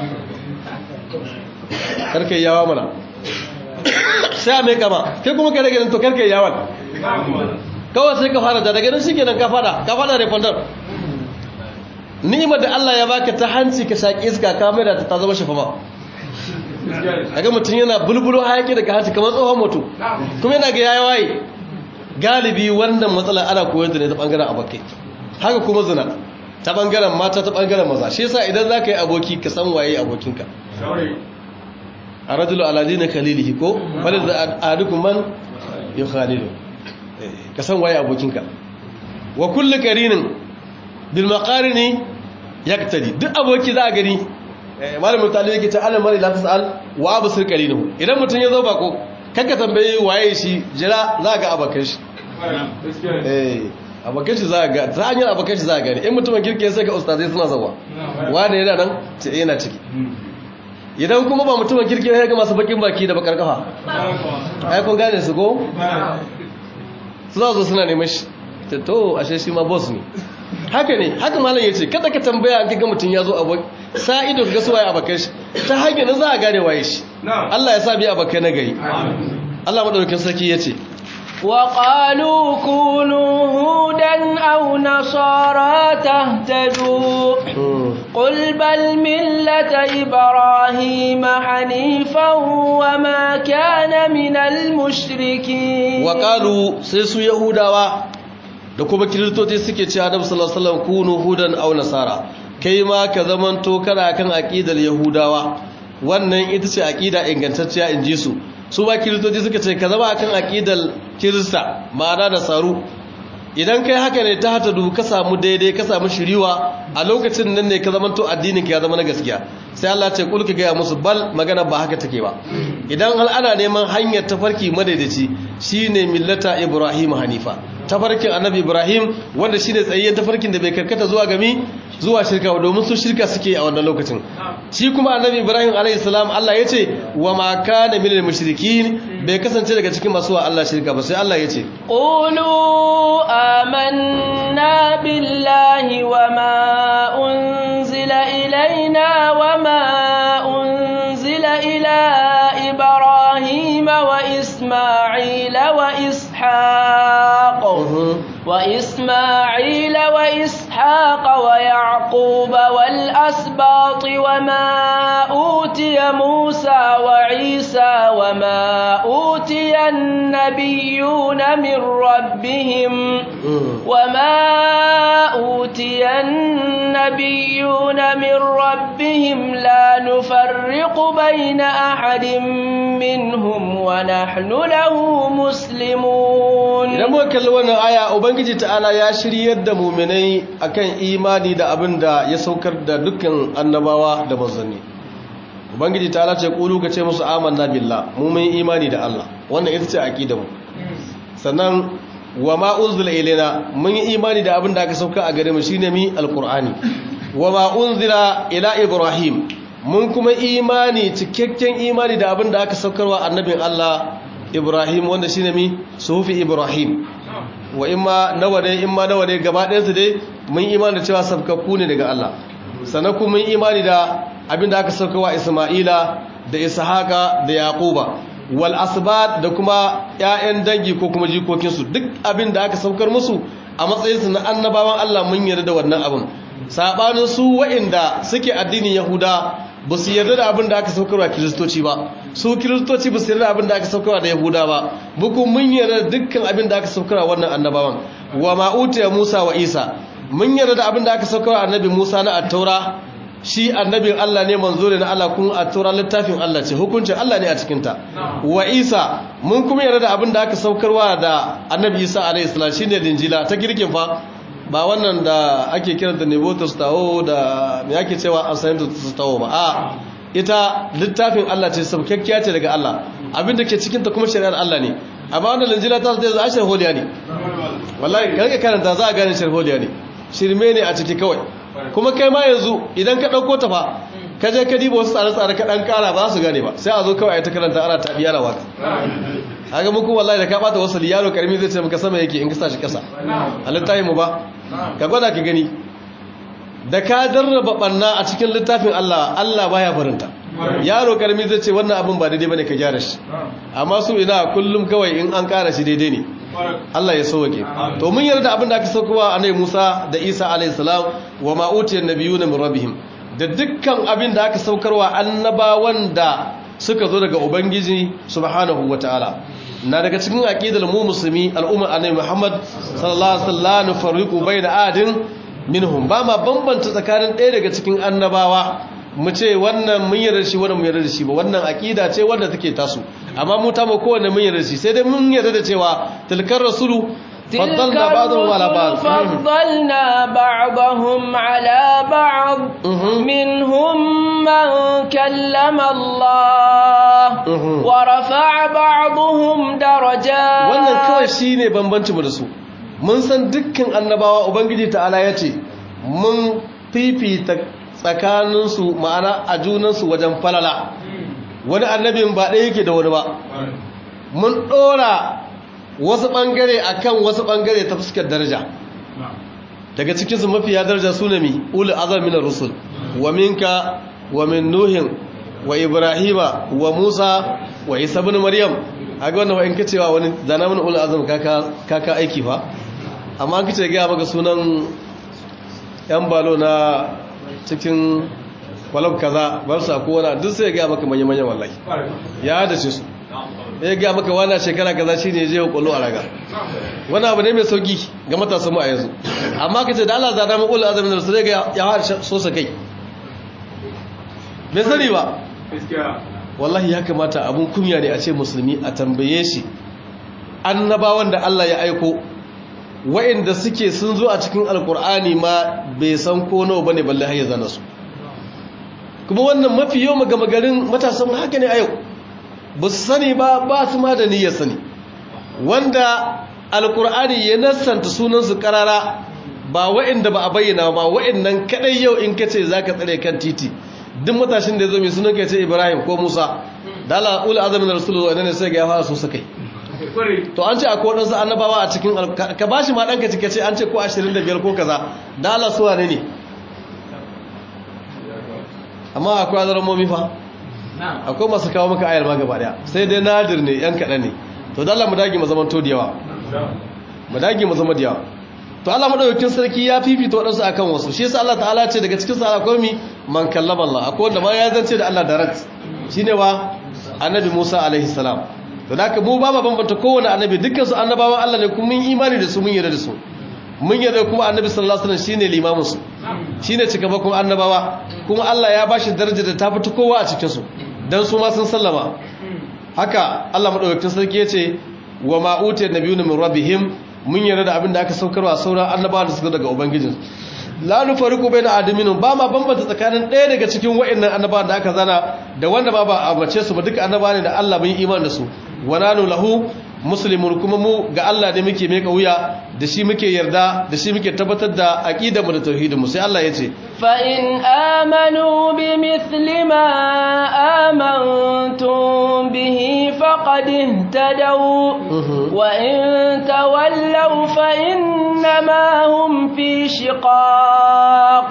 karkai yawa mana sai a mai kama kai kuma kai da ganin to karkai yawan kawai sai ka fara da daga nan shi kenan ka fada ka fada refundar ni'imar da Allah ya baka ta hanci ka shaki iska ka mai da ta zama shafama daga mutum yana bulbulo hayaki daga hanci kamar tsohon mutum kuma yana ga yayi waye galibi wannan matsala ana koyar da ne ta bangaren abokai haka kuma zina ta bangaren mata ta bangaren maza shi yasa idan zaka yi aboki ka san waye abokinka a rajulu aladina khalilihi ko bal da ahadukum man yukhalilu ka san waye abokinka wa kullu qarinin bil maqarini yaktadi duk aboki za a gani malamin talibi yake ta alal mari la tasal wa absir qarinahu idan mutun ya zo bako kanka tambaye waye shi jira za ga abakan shi eh abakan shi za ga ta hanyar abakan shi za ga in mutumin kirki sai ga ustazai suna zawa wanda yana nan ce yana ciki idan kuma ba mutumin kirki ya ga masu bakin baki da bakar kafa ai kun gane su ko suna zo suna neman shi ta to ashe shi ma boss ne haka ne haka malam ya ce kada ka tambaya an kaga mutum ya zo abu sa ido ga su waye abakan shi ta hanyar za a gane waye shi Allah ya sa bi abakai na gari Allah madaukakin sarki ya ce وقالوا كونوا هودا أو نصارى تهتدوا قل بل ملة إبراهيم حنيفا وما كان من المشركين وقالوا سيسو يهودا da kuma kiristoci suke ce Adam sallallahu alaihi wasallam kunu hudan aw nasara kai ma ka zamanto kana kan aqidar yahudawa wannan ita ce aqida ingantacciya inji su su ba kiristoci suka ce ka zama akan aqidar kirista ma'ana da saru idan kai haka ne ta hata ka samu daidai ka samu shiriwa a lokacin nan ne ka zama to addinin ka ya zama na gaskiya sai Allah ce kulka gaya musu bal magana ba haka take ba idan hal ana neman hanyar tafarki madaidaci shine millata Ibrahim Hanifa tafarkin annabi Ibrahim wanda shine tsayayyen tafarkin da bai karkata zuwa gami zuwa shirka ba domin su shirka suke a wannan lokacin shi kuma annabi Ibrahim alayhi salam Allah yace wa ma kana minal mushrikin bai kasance daga cikin masu wa Allah shirka ba sai Allah yace qulu amanna billahi wa ma unzila ilaina wa ma unzila ila ibrahima wa isma'ila wa ishaq وإسماعيل وإسحاق ويعقوب والأسباط وما أوتي موسى وعيسى وما أوتي النبيون من ربهم وما أوتي النبيون من ربهم لا نفرق بين أحد منهم ونحن له مسلمون idan muka kalli wannan aya ubangiji ta'ala ya shiryar da muminai akan imani da abin da ya saukar da dukkan annabawa da manzanni ubangiji ta'ala ce kulu ka ce musu amanna billah mu mun imani da Allah wannan ita ce aqidar mu sannan wa ma unzila ilaina mun yi imani da abin da aka sauka a gare mu shine mi alqur'ani wa ma unzila ila ibrahim mun kuma imani cikakken imani da abin da aka saukarwa annabin Allah Ibrahim wanda shine mi sufi Ibrahim wa imma nawa ne imma nawa ne gaba ɗayan su dai mun imani da cewa sabkakku ne daga Allah sannan kuma mun imani da abin da aka saukarwa Isma'ila da Ishaqa da Yaquba wal asbat da kuma ƴaƴan dangi ko kuma jikokin su duk abin da aka saukar musu a matsayin su na annabawan Allah mun yarda da wannan abin sabanin su waɗanda suke addinin Yahuda ba su yarda da abin da aka saukarwa kiristoci ba su kiristoci ba su yarda da abin da aka saukarwa da yahuda ba buku mun yarda dukkan abin da aka saukarwa wannan annabawan wa ma'utiya musa wa isa mun yarda da abin da aka saukarwa annabi musa na attaura shi annabin allah ne manzo ne na allah kuma attaura littafin allah ce hukuncin allah ne a cikinta wa isa mun kuma yarda da abin da aka saukarwa da annabi isa alaihi salam shine linjila ta girkin fa ba wannan da ake kiranta nebotus tawo da me ake cewa assignment tawo ba a ita littafin Allah ce sabkakkiya ce daga Allah abinda ke cikin ta kuma shari'ar Allah ne amma wannan linjila ta zai zai sharholiya ne wallahi karka karanta za a gane sharholiya ne shirme ne a ciki kawai kuma kai ma yanzu idan ka ɗauko ta fa ka je ka diba wasu tsare-tsare ka ɗan ƙara ba su gane ba sai a zo kawai a ta karanta ana taɓi yana waka haka muku wallahi da ka ɓata wasu yaro ƙarami zai ce maka sama yake in ka sa shi ƙasa a littafin mu ba ka gwada ka gani da ka jarraba ɓanna a cikin littafin Allah Allah baya barinta yaro ƙarami zai ce wannan abin ba daidai bane ka gyara shi amma su ina kullum kawai in an ƙara shi daidai ne Allah ya sauke to mun yarda abin da aka saukowa annabi Musa da Isa alayhi salam wa ma utiyan nabiyuna min rabbihim da dukkan abin da aka saukarwa annabawan da suka zo daga ubangiji subhanahu wataala na daga cikin aqidar mu musulmi al'umma annabi Muhammad sallallahu alaihi wasallam fariqu baina adin minhum ba ma bambanta tsakanin ɗaya daga cikin annabawa mu ce wannan mun yarda shi wannan mun yarda shi ba wannan aqida ce wanda take tasu amma mu ta mu kowanne mun yarda shi sai dai mun yarda da cewa tilkar rasulu faddalna ba'dhum ala ba'd faddalna ba'dahum ala ba'd minhum man kallama Allah wa rafa'a ba'dhum darajat wannan kawai shine bambanci mu da su mun san dukkan annabawa ubangiji ta'ala yace mun fifita tsakaninsu ma'ana a junansu wajen falala wani annabin ba ɗaya yake da wani ba mun ɗora wasu ɓangare a kan wasu ɓangare ta fuskar daraja daga cikinsu mafiya daraja su ne mi ulu azaminar rusul wa minka wa min nuhin wa ibrahima wa musa wa isa bin maryam a ga wannan wa'in kacewa wani zana mana ulu azam kaka aiki fa amma kace gaya maka sunan yan balo na cikin kwalab kaza bar sa ko wani duk sai ya gaya maka manya-manya wallahi ya da su ya gaya maka wani shekara kaza shi ne je kwallo a raga wani abu ne mai sauki ga matasan mu a yanzu amma ka ce da Allah zada mu ulul azamin da su zai ga ya har so sa kai bai sani ba wallahi ya kamata abun kunya ne a ce musulmi a tambaye shi annabawan da Allah ya aiko wa'inda suke sun zo a cikin alkur'ani ma bai san ko nawa bane balle har ya zana su kuma wannan mafi yau magama garin matasan haka ne a yau ba su sani ba ba su ma da niyyar sani wanda alkur'ani ya nassanta sunansu karara ba wa'inda ba a bayyana ba wa'innan kadai yau in kace zaka tsare kan titi duk matashin da ya zo mai sunan kai ce Ibrahim ko Musa da Allah ul azamin rasulullah ne sai ga ya fara so sakai to an ce akwai wadansu annabawa a cikin ka bashi ma danka cike ce an ce ko 25 ko kaza da Allah su wane ne amma akwai azaramomi fa akwai masu kawo maka ayar ma gaba daya sai dai nadir ne yan kaɗan ne to da Allah mu dage mu zaman to da yawa mu dage mu zama da yawa to Allah madaukakin sarki ya fifita wadansu akan wasu shi yasa Allah ta'ala ce daga cikin sa akwai mi man kallama Allah akwai wanda ma ya zance da Allah direct shine wa annabi Musa alaihi salam to haka mu ba ma bambanta kowanne annabi dukkan su annabawan Allah ne kuma mun imani da su mun yarda da su mun yarda kuma annabi sallallahu alaihi wasallam shine limamin su shine cikamakon annabawa kuma Allah ya bashi daraja da ta fita kowa a cikin su dan su ma sun sallama haka Allah madaukakin sarki yace wa ma utiya nabiyuna min rabbihim mun yarda da abin da aka saukarwa sauran annabawa da suka daga ubangijin la nufariqu baina adamin ba ma bambanta tsakanin ɗaya daga cikin wa'annan annabawa da aka zana da wanda ba ba a bace su ba duka annabawa ne da Allah mun imani da su wa nanu lahu muslimun kuma mu ga Allah ne muke mai wuya da shi muke yarda da shi muke tabbatar da aqidar mu da tauhidin mu sai Allah ya ce fa in amanu bi mithli ma amantum bihi faqad ihtadaw wa in tawallaw fa innama hum fi shiqaq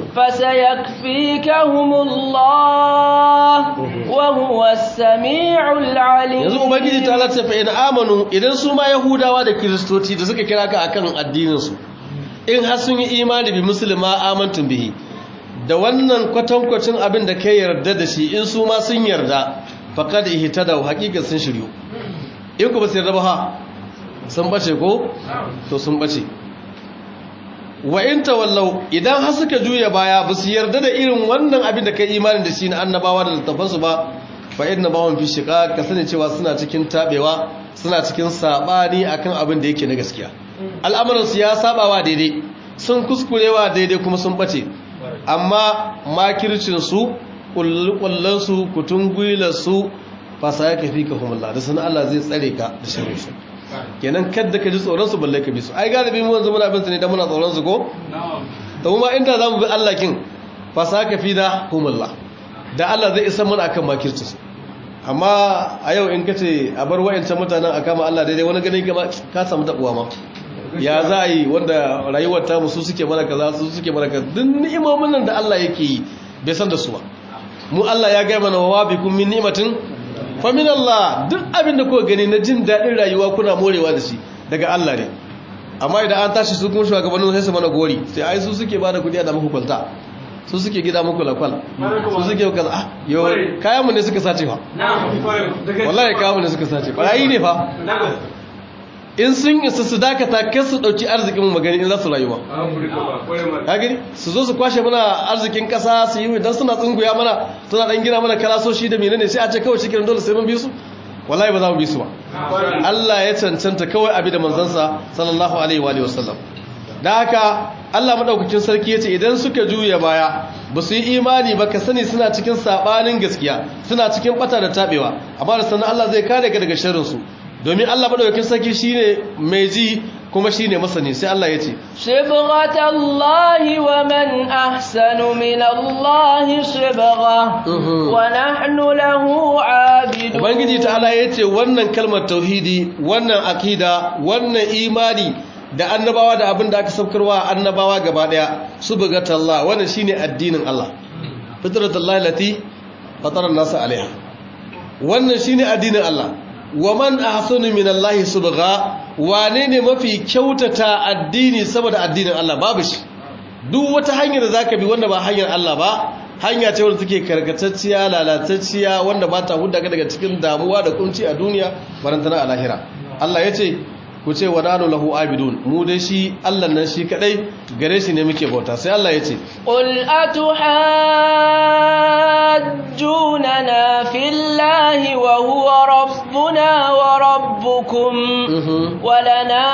fasayakfikahumullah wa huwa as-sami'ul 'alim yanzu ubangiji ta lati fa in amanu idan su ma yahudawa da kiristoci da suka kira ka akan addininsu in har sun yi imani bi musulma amantun bihi da wannan kwatankwacin abin da kai yarda da shi in su ma sun yarda faqad ihtada haqiqa sun shiryu in ku ba su yarda ba ha sun bace ko to sun bace wa in tawallau idan har suka juya baya ba su yarda da irin wannan abin da kai imani da shi na annabawa da littafansu ba fa inna ma hum fi shiqaq ka sani cewa suna cikin tabewa suna cikin sabani akan abin da yake na gaskiya al'amuran su ya sabawa daidai sun kuskurewa daidai kuma sun bace amma makircin su kulkullan su kutungwilar su fa sai ka fi ka humullah da sanan Allah zai tsare ka da sharri su kenan kadda ka ji tsoron su balle ka bi su ai galibi mu yanzu muna bin su ne dan muna tsoron su ko to kuma inda zamu bi Allah kin fa sai ka fi da humullah da Allah zai isa mana akan makirci su amma a yau in kace a bar wayancan mutanen a kama Allah daidai wani ganin ka samu tabuwa ma ya za a yi wanda rayuwar ta musu suke mana kaza su suke mana kaza duk ni'imomin nan da Allah yake yi bai san da su ba mu Allah ya gaya mana wa bikum min ni'matin fa min Allah duk abin da kuka gani na jin dadin rayuwa kuna morewa da shi daga Allah ne amma idan an tashi su kuma shugabannin sai su mana gori sai ai su suke bada kudi da muku kwalta su suke gida muku lakwal su suke kaza ah yo kayan mu ne suka sace fa wallahi kayan mu ne suka sace barayi ne fa in sun isa su dakata kan su dauki arzikin mu magani in za su rayuwa ka gani su zo su kwashe mana arzikin kasa su yi dan suna tsunguya mana suna dan gina mana kalasoshi da menene sai a ce kawai cikin dole sai mun bi su wallahi ba za mu bi su ba Allah ya cancanta kawai abi da manzansa sallallahu alaihi wa sallam da haka Allah madaukakin sarki yace idan suka juya baya ba su yi imani ba ka sani suna cikin sabanin gaskiya suna cikin bata da tabewa amma da sanan Allah zai kare ka daga sharrin su domin Allah madaukakin sarki shine mai ji kuma shine masani sai Allah yace shibghatallahi wa man ahsanu min Allah shibgha wa nahnu lahu abidun ubangiji ta'ala yace wannan kalmar tauhidi wannan akida wannan imani da annabawa da abin da aka saukarwa annabawa gaba daya subhanallahi wannan shine addinin Allah fitratullahi lati fatara an-nas alaiha wannan shine addinin Allah wa man ahsanu minallahi subgha wane ne mafi kyautata addini saboda addinin Allah babu shi duk wata hanyar da zaka bi wanda ba hanyar Allah ba hanya ce wanda take karkatacciya lalatacciya wanda ba ta hudda ka daga cikin damuwa da kunci a duniya barantana a lahira Allah yace ku ce wa nanu lahu abidun mu dai shi Allah nan shi kadai gare shi ne muke bauta sai Allah ya ce qul atuhajjunana fillahi wa huwa rabbuna wa rabbukum wa lana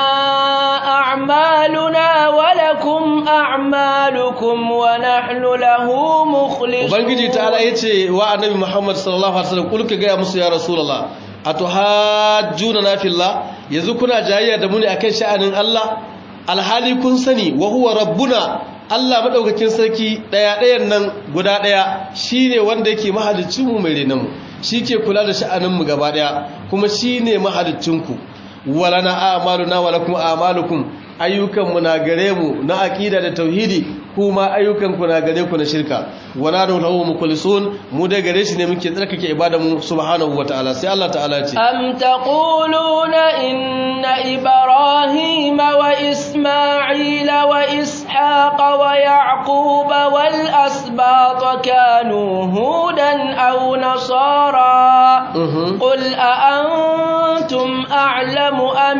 a'maluna wa lakum a'malukum wa nahnu lahu mukhlisun ubangiji ta'ala yace wa annabi Muhammad sallallahu alaihi wasallam kul ka ga musu ya rasulullah atuhajjuna na fillah yanzu kuna jayayya da mu ne akan sha'anin Allah alhali kun sani wa huwa rabbuna Allah madaukakin sarki daya dayan nan guda daya shine wanda yake mahaliccin mu mai renan mu shike kula da sha'anin mu gaba daya kuma shine mahaliccin ku walana a'maluna wa lakum a'malukum ayyukan mu na gare mu na aqida da tauhidi kuma ayyukan ku na gare ku na shirka wala da lahu mukhlisun mu da gare shi ne muke tsarkake ibada mu subhanahu wataala sai Allah ta'ala ce am taquluna inna ibrahima wa isma'ila wa ishaqa wa yaquba wal asbat kanu hudan aw nasara qul a antum a'lamu am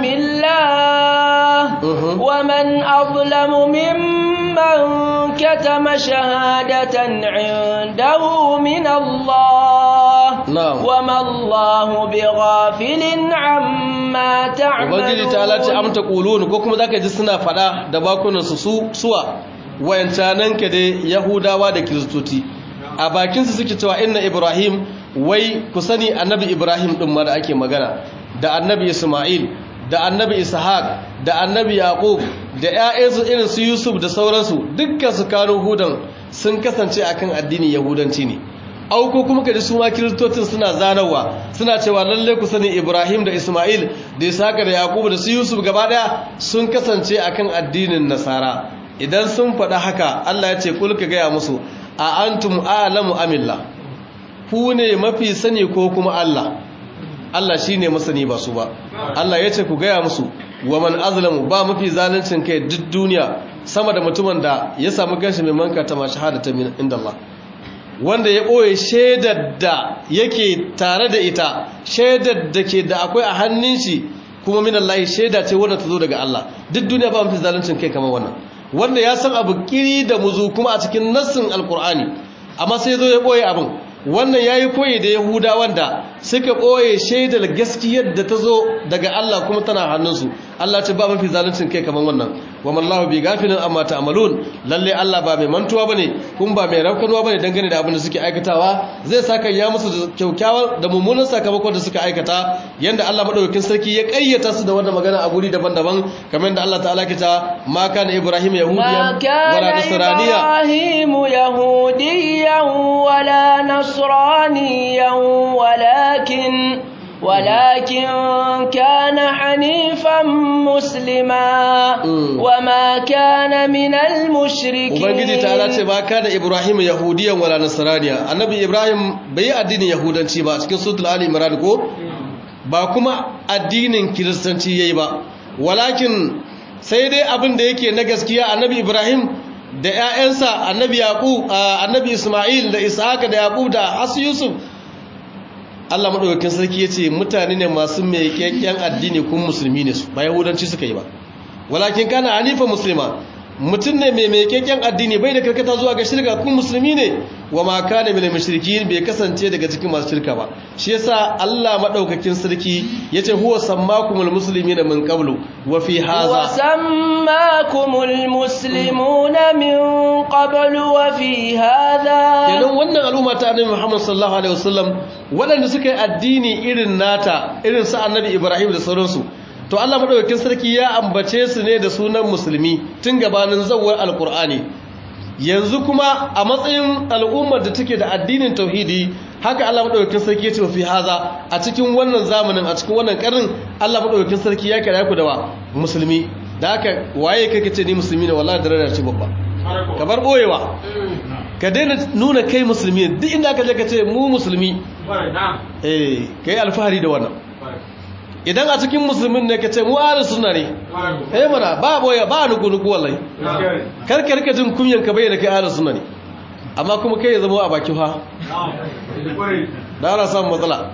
illah wa man adlamu mimman كتم شهادة عنده من الله نعم وما الله بغافل عما تعملون ubangiji ta lati am taqulun ko kuma zaka ji suna fada da bakunan su suwa wayancanan ka dai yahudawa da kristoci a bakin su suke cewa inna ibrahim wai ku sani annabi ibrahim din ma da ake magana da annabi isma'il da annabi ishaq da annabi yaqub da ƴaƴansu irin su yusuf da sauransu dukkan su kano hudan sun kasance akan addinin yahudanci ne auko kuma kaji su ma kiristocin suna zanawa suna cewa lalle ku sani ibrahim da isma'il da ishaq da yaqub da su yusuf gaba daya sun kasance akan addinin nasara idan sun faɗa haka Allah ya ce kul ka gaya musu a antum a'lamu amillah ku ne mafi sani ko kuma Allah Allah shi ne masani ba su ba Allah ya ce ku gaya musu wa man azlamu ba mafi zaluncin kai duk duniya sama da mutumin da ya samu kanshi mai manka ta ma shahadata min inda Allah wanda ya ɓoye shaidar da yake tare da ita shaidar da ke da akwai a hannun shi kuma min Allah shaida ce wanda ta zo daga Allah duk duniya ba mafi zaluncin kai kamar wannan wanda ya san abu kiri da muzu kuma a cikin nassin alkur'ani amma sai zo ya ɓoye abin wannan ya yi koyi da yahuda wanda suka ɓoye shaidar gaskiyar da ta zo daga Allah kuma tana hannunsu Allah ce ba mafi zaluncin kai kaman wannan wa mallahu bi gafilin amma ta'malun lalle Allah ba mai mantuwa bane kun ba mai rafkanuwa bane dangane da abin da suke aikatawa zai saka ya musu da kyaukyawan da mummunan sakamakon da suka aikata yanda Allah madaukakin sarki ya kayyata su da wannan magana a guri daban-daban kamar yadda Allah ta'ala ke ta ma kana ibrahim yahudiyan wala nasraniya ibrahim yahudiyan wala nasraniyan walakin ولكن كان حنيفا مسلما وما كان من المشركين ubangiji ta ce ba kana ibrahim yahudiyan wala nasraniya annabi ibrahim bai addinin yahudanci ba cikin suratul ali imran ko ba kuma addinin kiristanci yayi ba walakin sai dai abin da yake na gaskiya annabi ibrahim da ƴaƴansa annabi yaqub annabi isma'il da ishaq da yaqub da hasu yusuf Allah maɗaukakin sarki ya ce mutane ne masu mai kyakkyan addini kun musulmi ne su ba yahudanci suka yi ba walakin kana hanifa musulma mutum ne mai mai kyakkyan addini bai da karkata zuwa ga shirka kun musulmi ne wa ma kana min mushrikin bai kasance daga cikin masu shirka ba shi yasa Allah maɗaukakin sarki yace huwa sammakumul muslimina min qablu wa fi hadha wa sammakumul muslimuna min qablu wa fi hadha kenan wannan al'umma ta annabi Muhammad sallallahu alaihi wasallam waɗanda suka yi addini irin nata irin sa annabi Ibrahim da sauransu to Allah madaukakin sarki ya ambace su ne da sunan musulmi tun gabanin zawwar alqur'ani yanzu kuma a matsayin al'ummar da take da addinin tauhidi haka Allah madaukakin sarki ya ce fi haza a cikin wannan zamanin a cikin wannan karnin Allah madaukakin sarki ya kira ku da wa musulmi da haka waye kake ce ni musulmi ne wallahi darajar ce babba ka bar boyewa ka daina nuna kai musulmi duk inda aka je ka ce mu musulmi eh kai alfahari da wannan idan a cikin musulmin ne ka ce mu ahlus sunna ne eh mana ba boye ba nuku nuku wallahi karkar ka jin kunyan ka bayyana kai ahlus sunna ne amma kuma kai ya zama a baki fa da ana samun matsala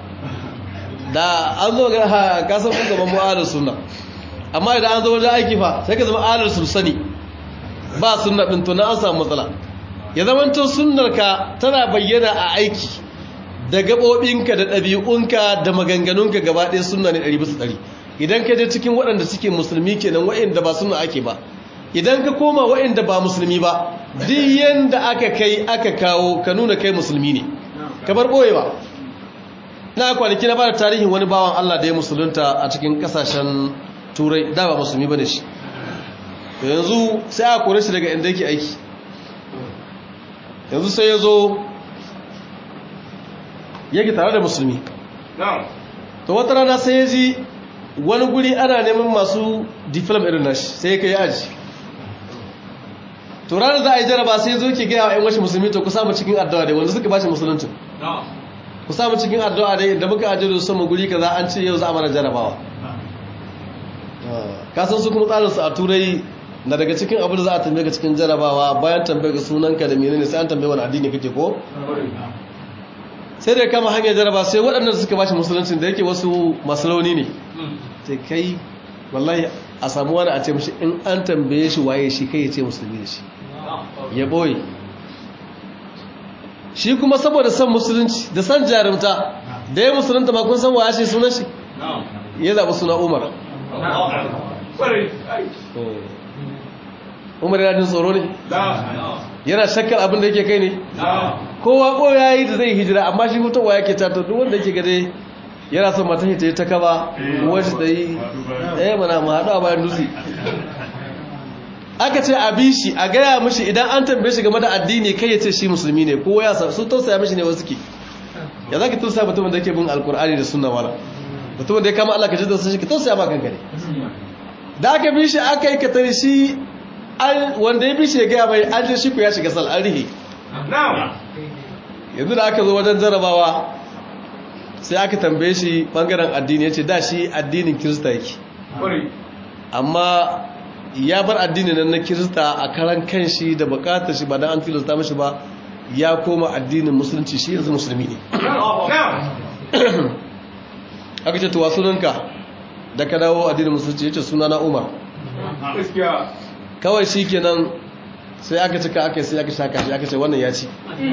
da an zo ga ka san kun gaban mu ahlus sunna amma idan an zo wajen aiki fa sai ka zama ahlus sani ba sunna din to na an samu matsala ya zamanto sunnarka tana bayyana a aiki da gaɓoɓinka da ɗabi'unka da maganganunka gaba ɗaya sunna ne ɗari bisa ɗari idan ka je cikin waɗanda suke musulmi kenan waɗanda ba sunna ake ba idan ka koma waɗanda ba musulmi ba duk yanda aka kai aka kawo ka nuna kai musulmi ne ka bar ɓoye ba na kwanaki na bada tarihin wani bawan Allah da ya musulunta a cikin ƙasashen turai da ba musulmi ba ne shi yanzu sai a kore shi daga inda yake aiki yanzu sai ya zo yake tare da musulmi to wata rana sai ya ji wani guri ana neman masu diplom irin nashi sai ya kai aji to ranar za a yi jaraba sai zo ke gaya wa 'yan washe musulmi to ku samu cikin addu'a dai wanda suka bashi musuluncin ku samu cikin addu'a dai da muka ajiye da sama guri kaza an ce yau za a mana jarabawa kasan su kuma tsarinsu a turai na daga cikin abin da za a tambaye ka cikin jarabawa bayan tambaye ka sunanka da menene sai an tambaye wani addini kake ko sai da kama hanyar jaraba sai waɗannan suka bashi musulunci da yake wasu masu rauni ne sai kai wallahi a samu wani a ce mashi in an tambaye shi waye shi kai ya ce musulmi da shi ya ɓoye shi kuma saboda son musulunci da son jarumta da ya musulunta ma kun san wa shi sunan shi ya zaɓi suna umar umar yana jin tsoro ne yana shakkar abin da yake kai ne kowa ko ya yi da zai hijira amma shi mutuwa yake tato duk wanda yake gade yana son mata ta yi ta kaba wacce ta yi ɗaya mana ma haɗu a bayan dutse aka ce a bi shi a gaya mashi idan an tambaye shi game da addini kai ya ce shi musulmi ne kowa ya su tausaya mashi ne wasu ke ya za ki tausaya mutumin da yake bin alkur'ani da sunna wala mutumin da ya kama Allah ka ji da sun shi ka tausaya ma kanka ne da aka bi shi aka yi katari shi wanda ya bi shi ya gaya mai an je shi ku ya shiga sal an rihe yanzu da aka zo wajen jarabawa sai aka tambaye shi bangaren addini ya ce da shi addinin kirista yake amma ya bar addini nan na kirista a karan kan shi da bukatar shi ba da an tilasta mashi ba ya koma addinin musulunci shi yanzu musulmi ne aka ce tuwa sunanka da ka dawo addinin musulunci ya ce suna na umar kawai shi kenan sai aka cika aka sai aka shaka shi aka ce wannan ya ci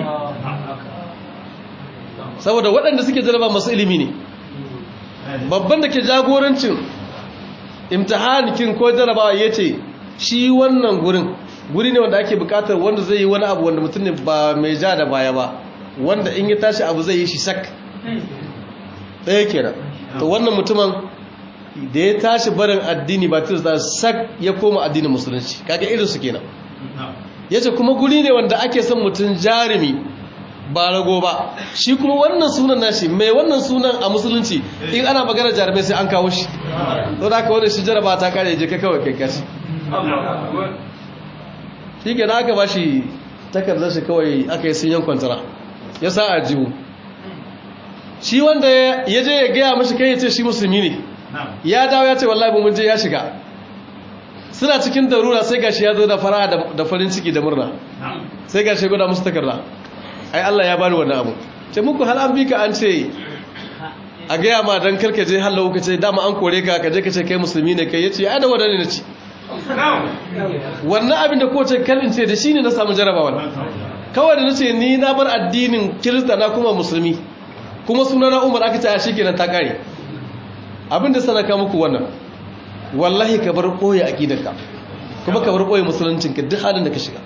saboda waɗanda suke jaraba masu ilimi ne babban da ke jagorancin imtihanikin ko jarabawa ya ce shi wannan gurin guri ne wanda ake bukatar wanda zai yi wani abu wanda mutum ne ba mai ja da baya ba wanda in ya tashi abu zai yi shi sak ɗaya kenan to wannan mutumin da ya tashi barin addini ba tirista sak ya koma addinin musulunci kaga irin su kenan yace kuma guri ne wanda ake son mutum jarumi ba rago ba shi kuma wannan sunan nashi mai wannan sunan a musulunci in ana magana jarumai sai an kawo shi to da aka wani shi jaraba ta kare je ka kawai kai kaci shi ke aka ba shi takardar shi kawai aka yi sun yankwantara ya sa a jiwu shi wanda ya je ya gaya mashi kai ya ce shi musulmi ne ya dawo ya ce wallahi mun je ya shiga suna cikin darura sai gashi ya zo da fara da farin ciki da murna sai gashi guda musu takarda ai Allah ya bani wannan abu ce muku hal an bi ka an ce a gaya ma dan karka je hallo ka ce dama an kore ka ka je ka ce kai musulmi ne kai yace ai da wadanne ne ci wannan abin da kowace kalin ce da shi ne na samu jarabawa kawai da nace ni na bar addinin kirista na kuma musulmi kuma suna na umar aka ce a shikenan ta kare abin da sanaka muku wannan wallahi ka bar boye aqidarka kuma ka bar boye musuluncinka duk halin da ka shiga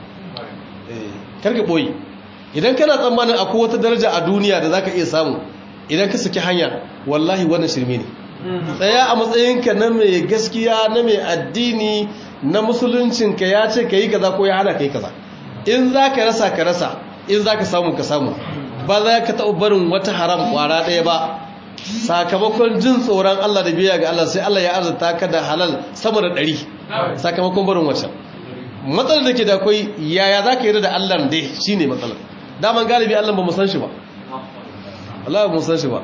kar ka boye idan kana tsammanin akwai wata daraja a duniya da zaka iya samu idan ka saki hanya wallahi wannan shirme ne tsaya a matsayinka na mai gaskiya na mai addini na musuluncinka ya ce ka yi kaza ko ya hana ka yi kaza in za ka rasa ka rasa in za ka samu ka samu ba za ka taɓa barin wata haram ƙwara ɗaya ba sakamakon jin tsoron Allah da biya ga Allah sai Allah ya arzuta ka da halal sama da ɗari sakamakon barin wacce matsalar da ke da akwai yaya za ka yi da Allah dai shi ne matsalar daman galibi Allah ba mu san shi ba Allah ba mu san shi ba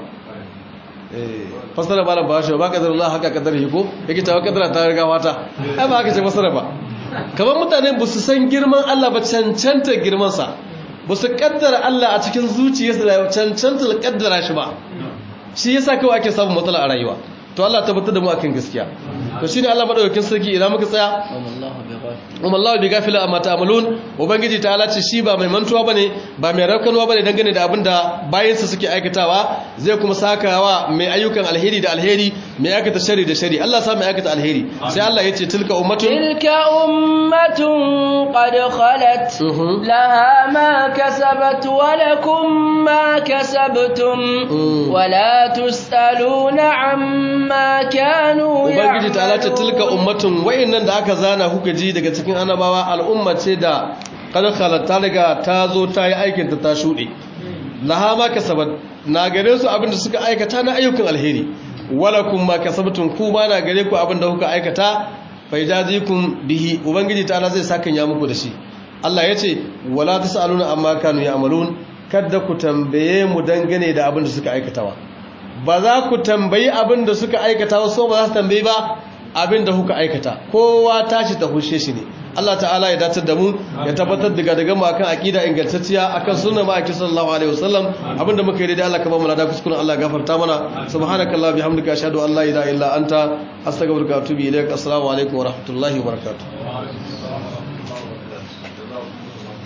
fasara ba ba shi ba kadar Allah haka kadar hiko yake cewa kadara ta riga wata ai ba haka ce fasara ba kamar mutane ba su san girman Allah ba cancanta girman sa ba su kaddara Allah a cikin zuciyarsa da cancanta kaddara shi ba shi yasa kawai ake samun matsala a rayuwa to Allah tabbatar da mu akan gaskiya to shine Allah madaukakin sarki idan muka tsaya umallahu bi gafila amma ta'malun ubangiji ta ce shi ba mai mantuwa bane ba mai raukanwa bane dangane da abinda bayansa suke aikatawa zai kuma sakawa mai ayyukan alheri da alheri mai aikata shari da shari Allah sa mai aikata alheri sai Allah ya ce tilka ummatun tilka ummatun qad khalat laha ma kasabat wa lakum ma kasabtum wa la tusaluna amma kanu ubangiji ta ce tilka ummatun wayannan da aka zana kuka ji daga cikin annabawa al'umma ce da kada ta riga ta zo ta yi aikin ta ta shuɗe laha ma kasabat na gare su abin da suka aikata na ayyukan alheri walakum ma kasabtum ku ma na gare ku abin da kuka aikata fa jazikum bihi ubangiji ta Allah zai saka ya muku da shi Allah ya ce wala tasaluna amma kanu ya'malun kada ku tambaye mu dangane da abin da suka aikatawa ba za ku tambayi abin da suka aikata wasu ba za su tambayi ba abin da kuka aikata kowa tashi ta hushe shi ne Allah ta'ala ya datar da mu ya tabbatar daga daga mu akan aqida ingantacciya akan sunnar ma'aikin sallallahu alaihi wasallam abinda muka yi da Allah ka ba mu lada kuskuren Allah gafarta mana subhanakallah bihamdika ashhadu an la ilaha illa anta astaghfiruka wa atubu ilaik assalamu alaikum wa rahmatullahi wa barakatuh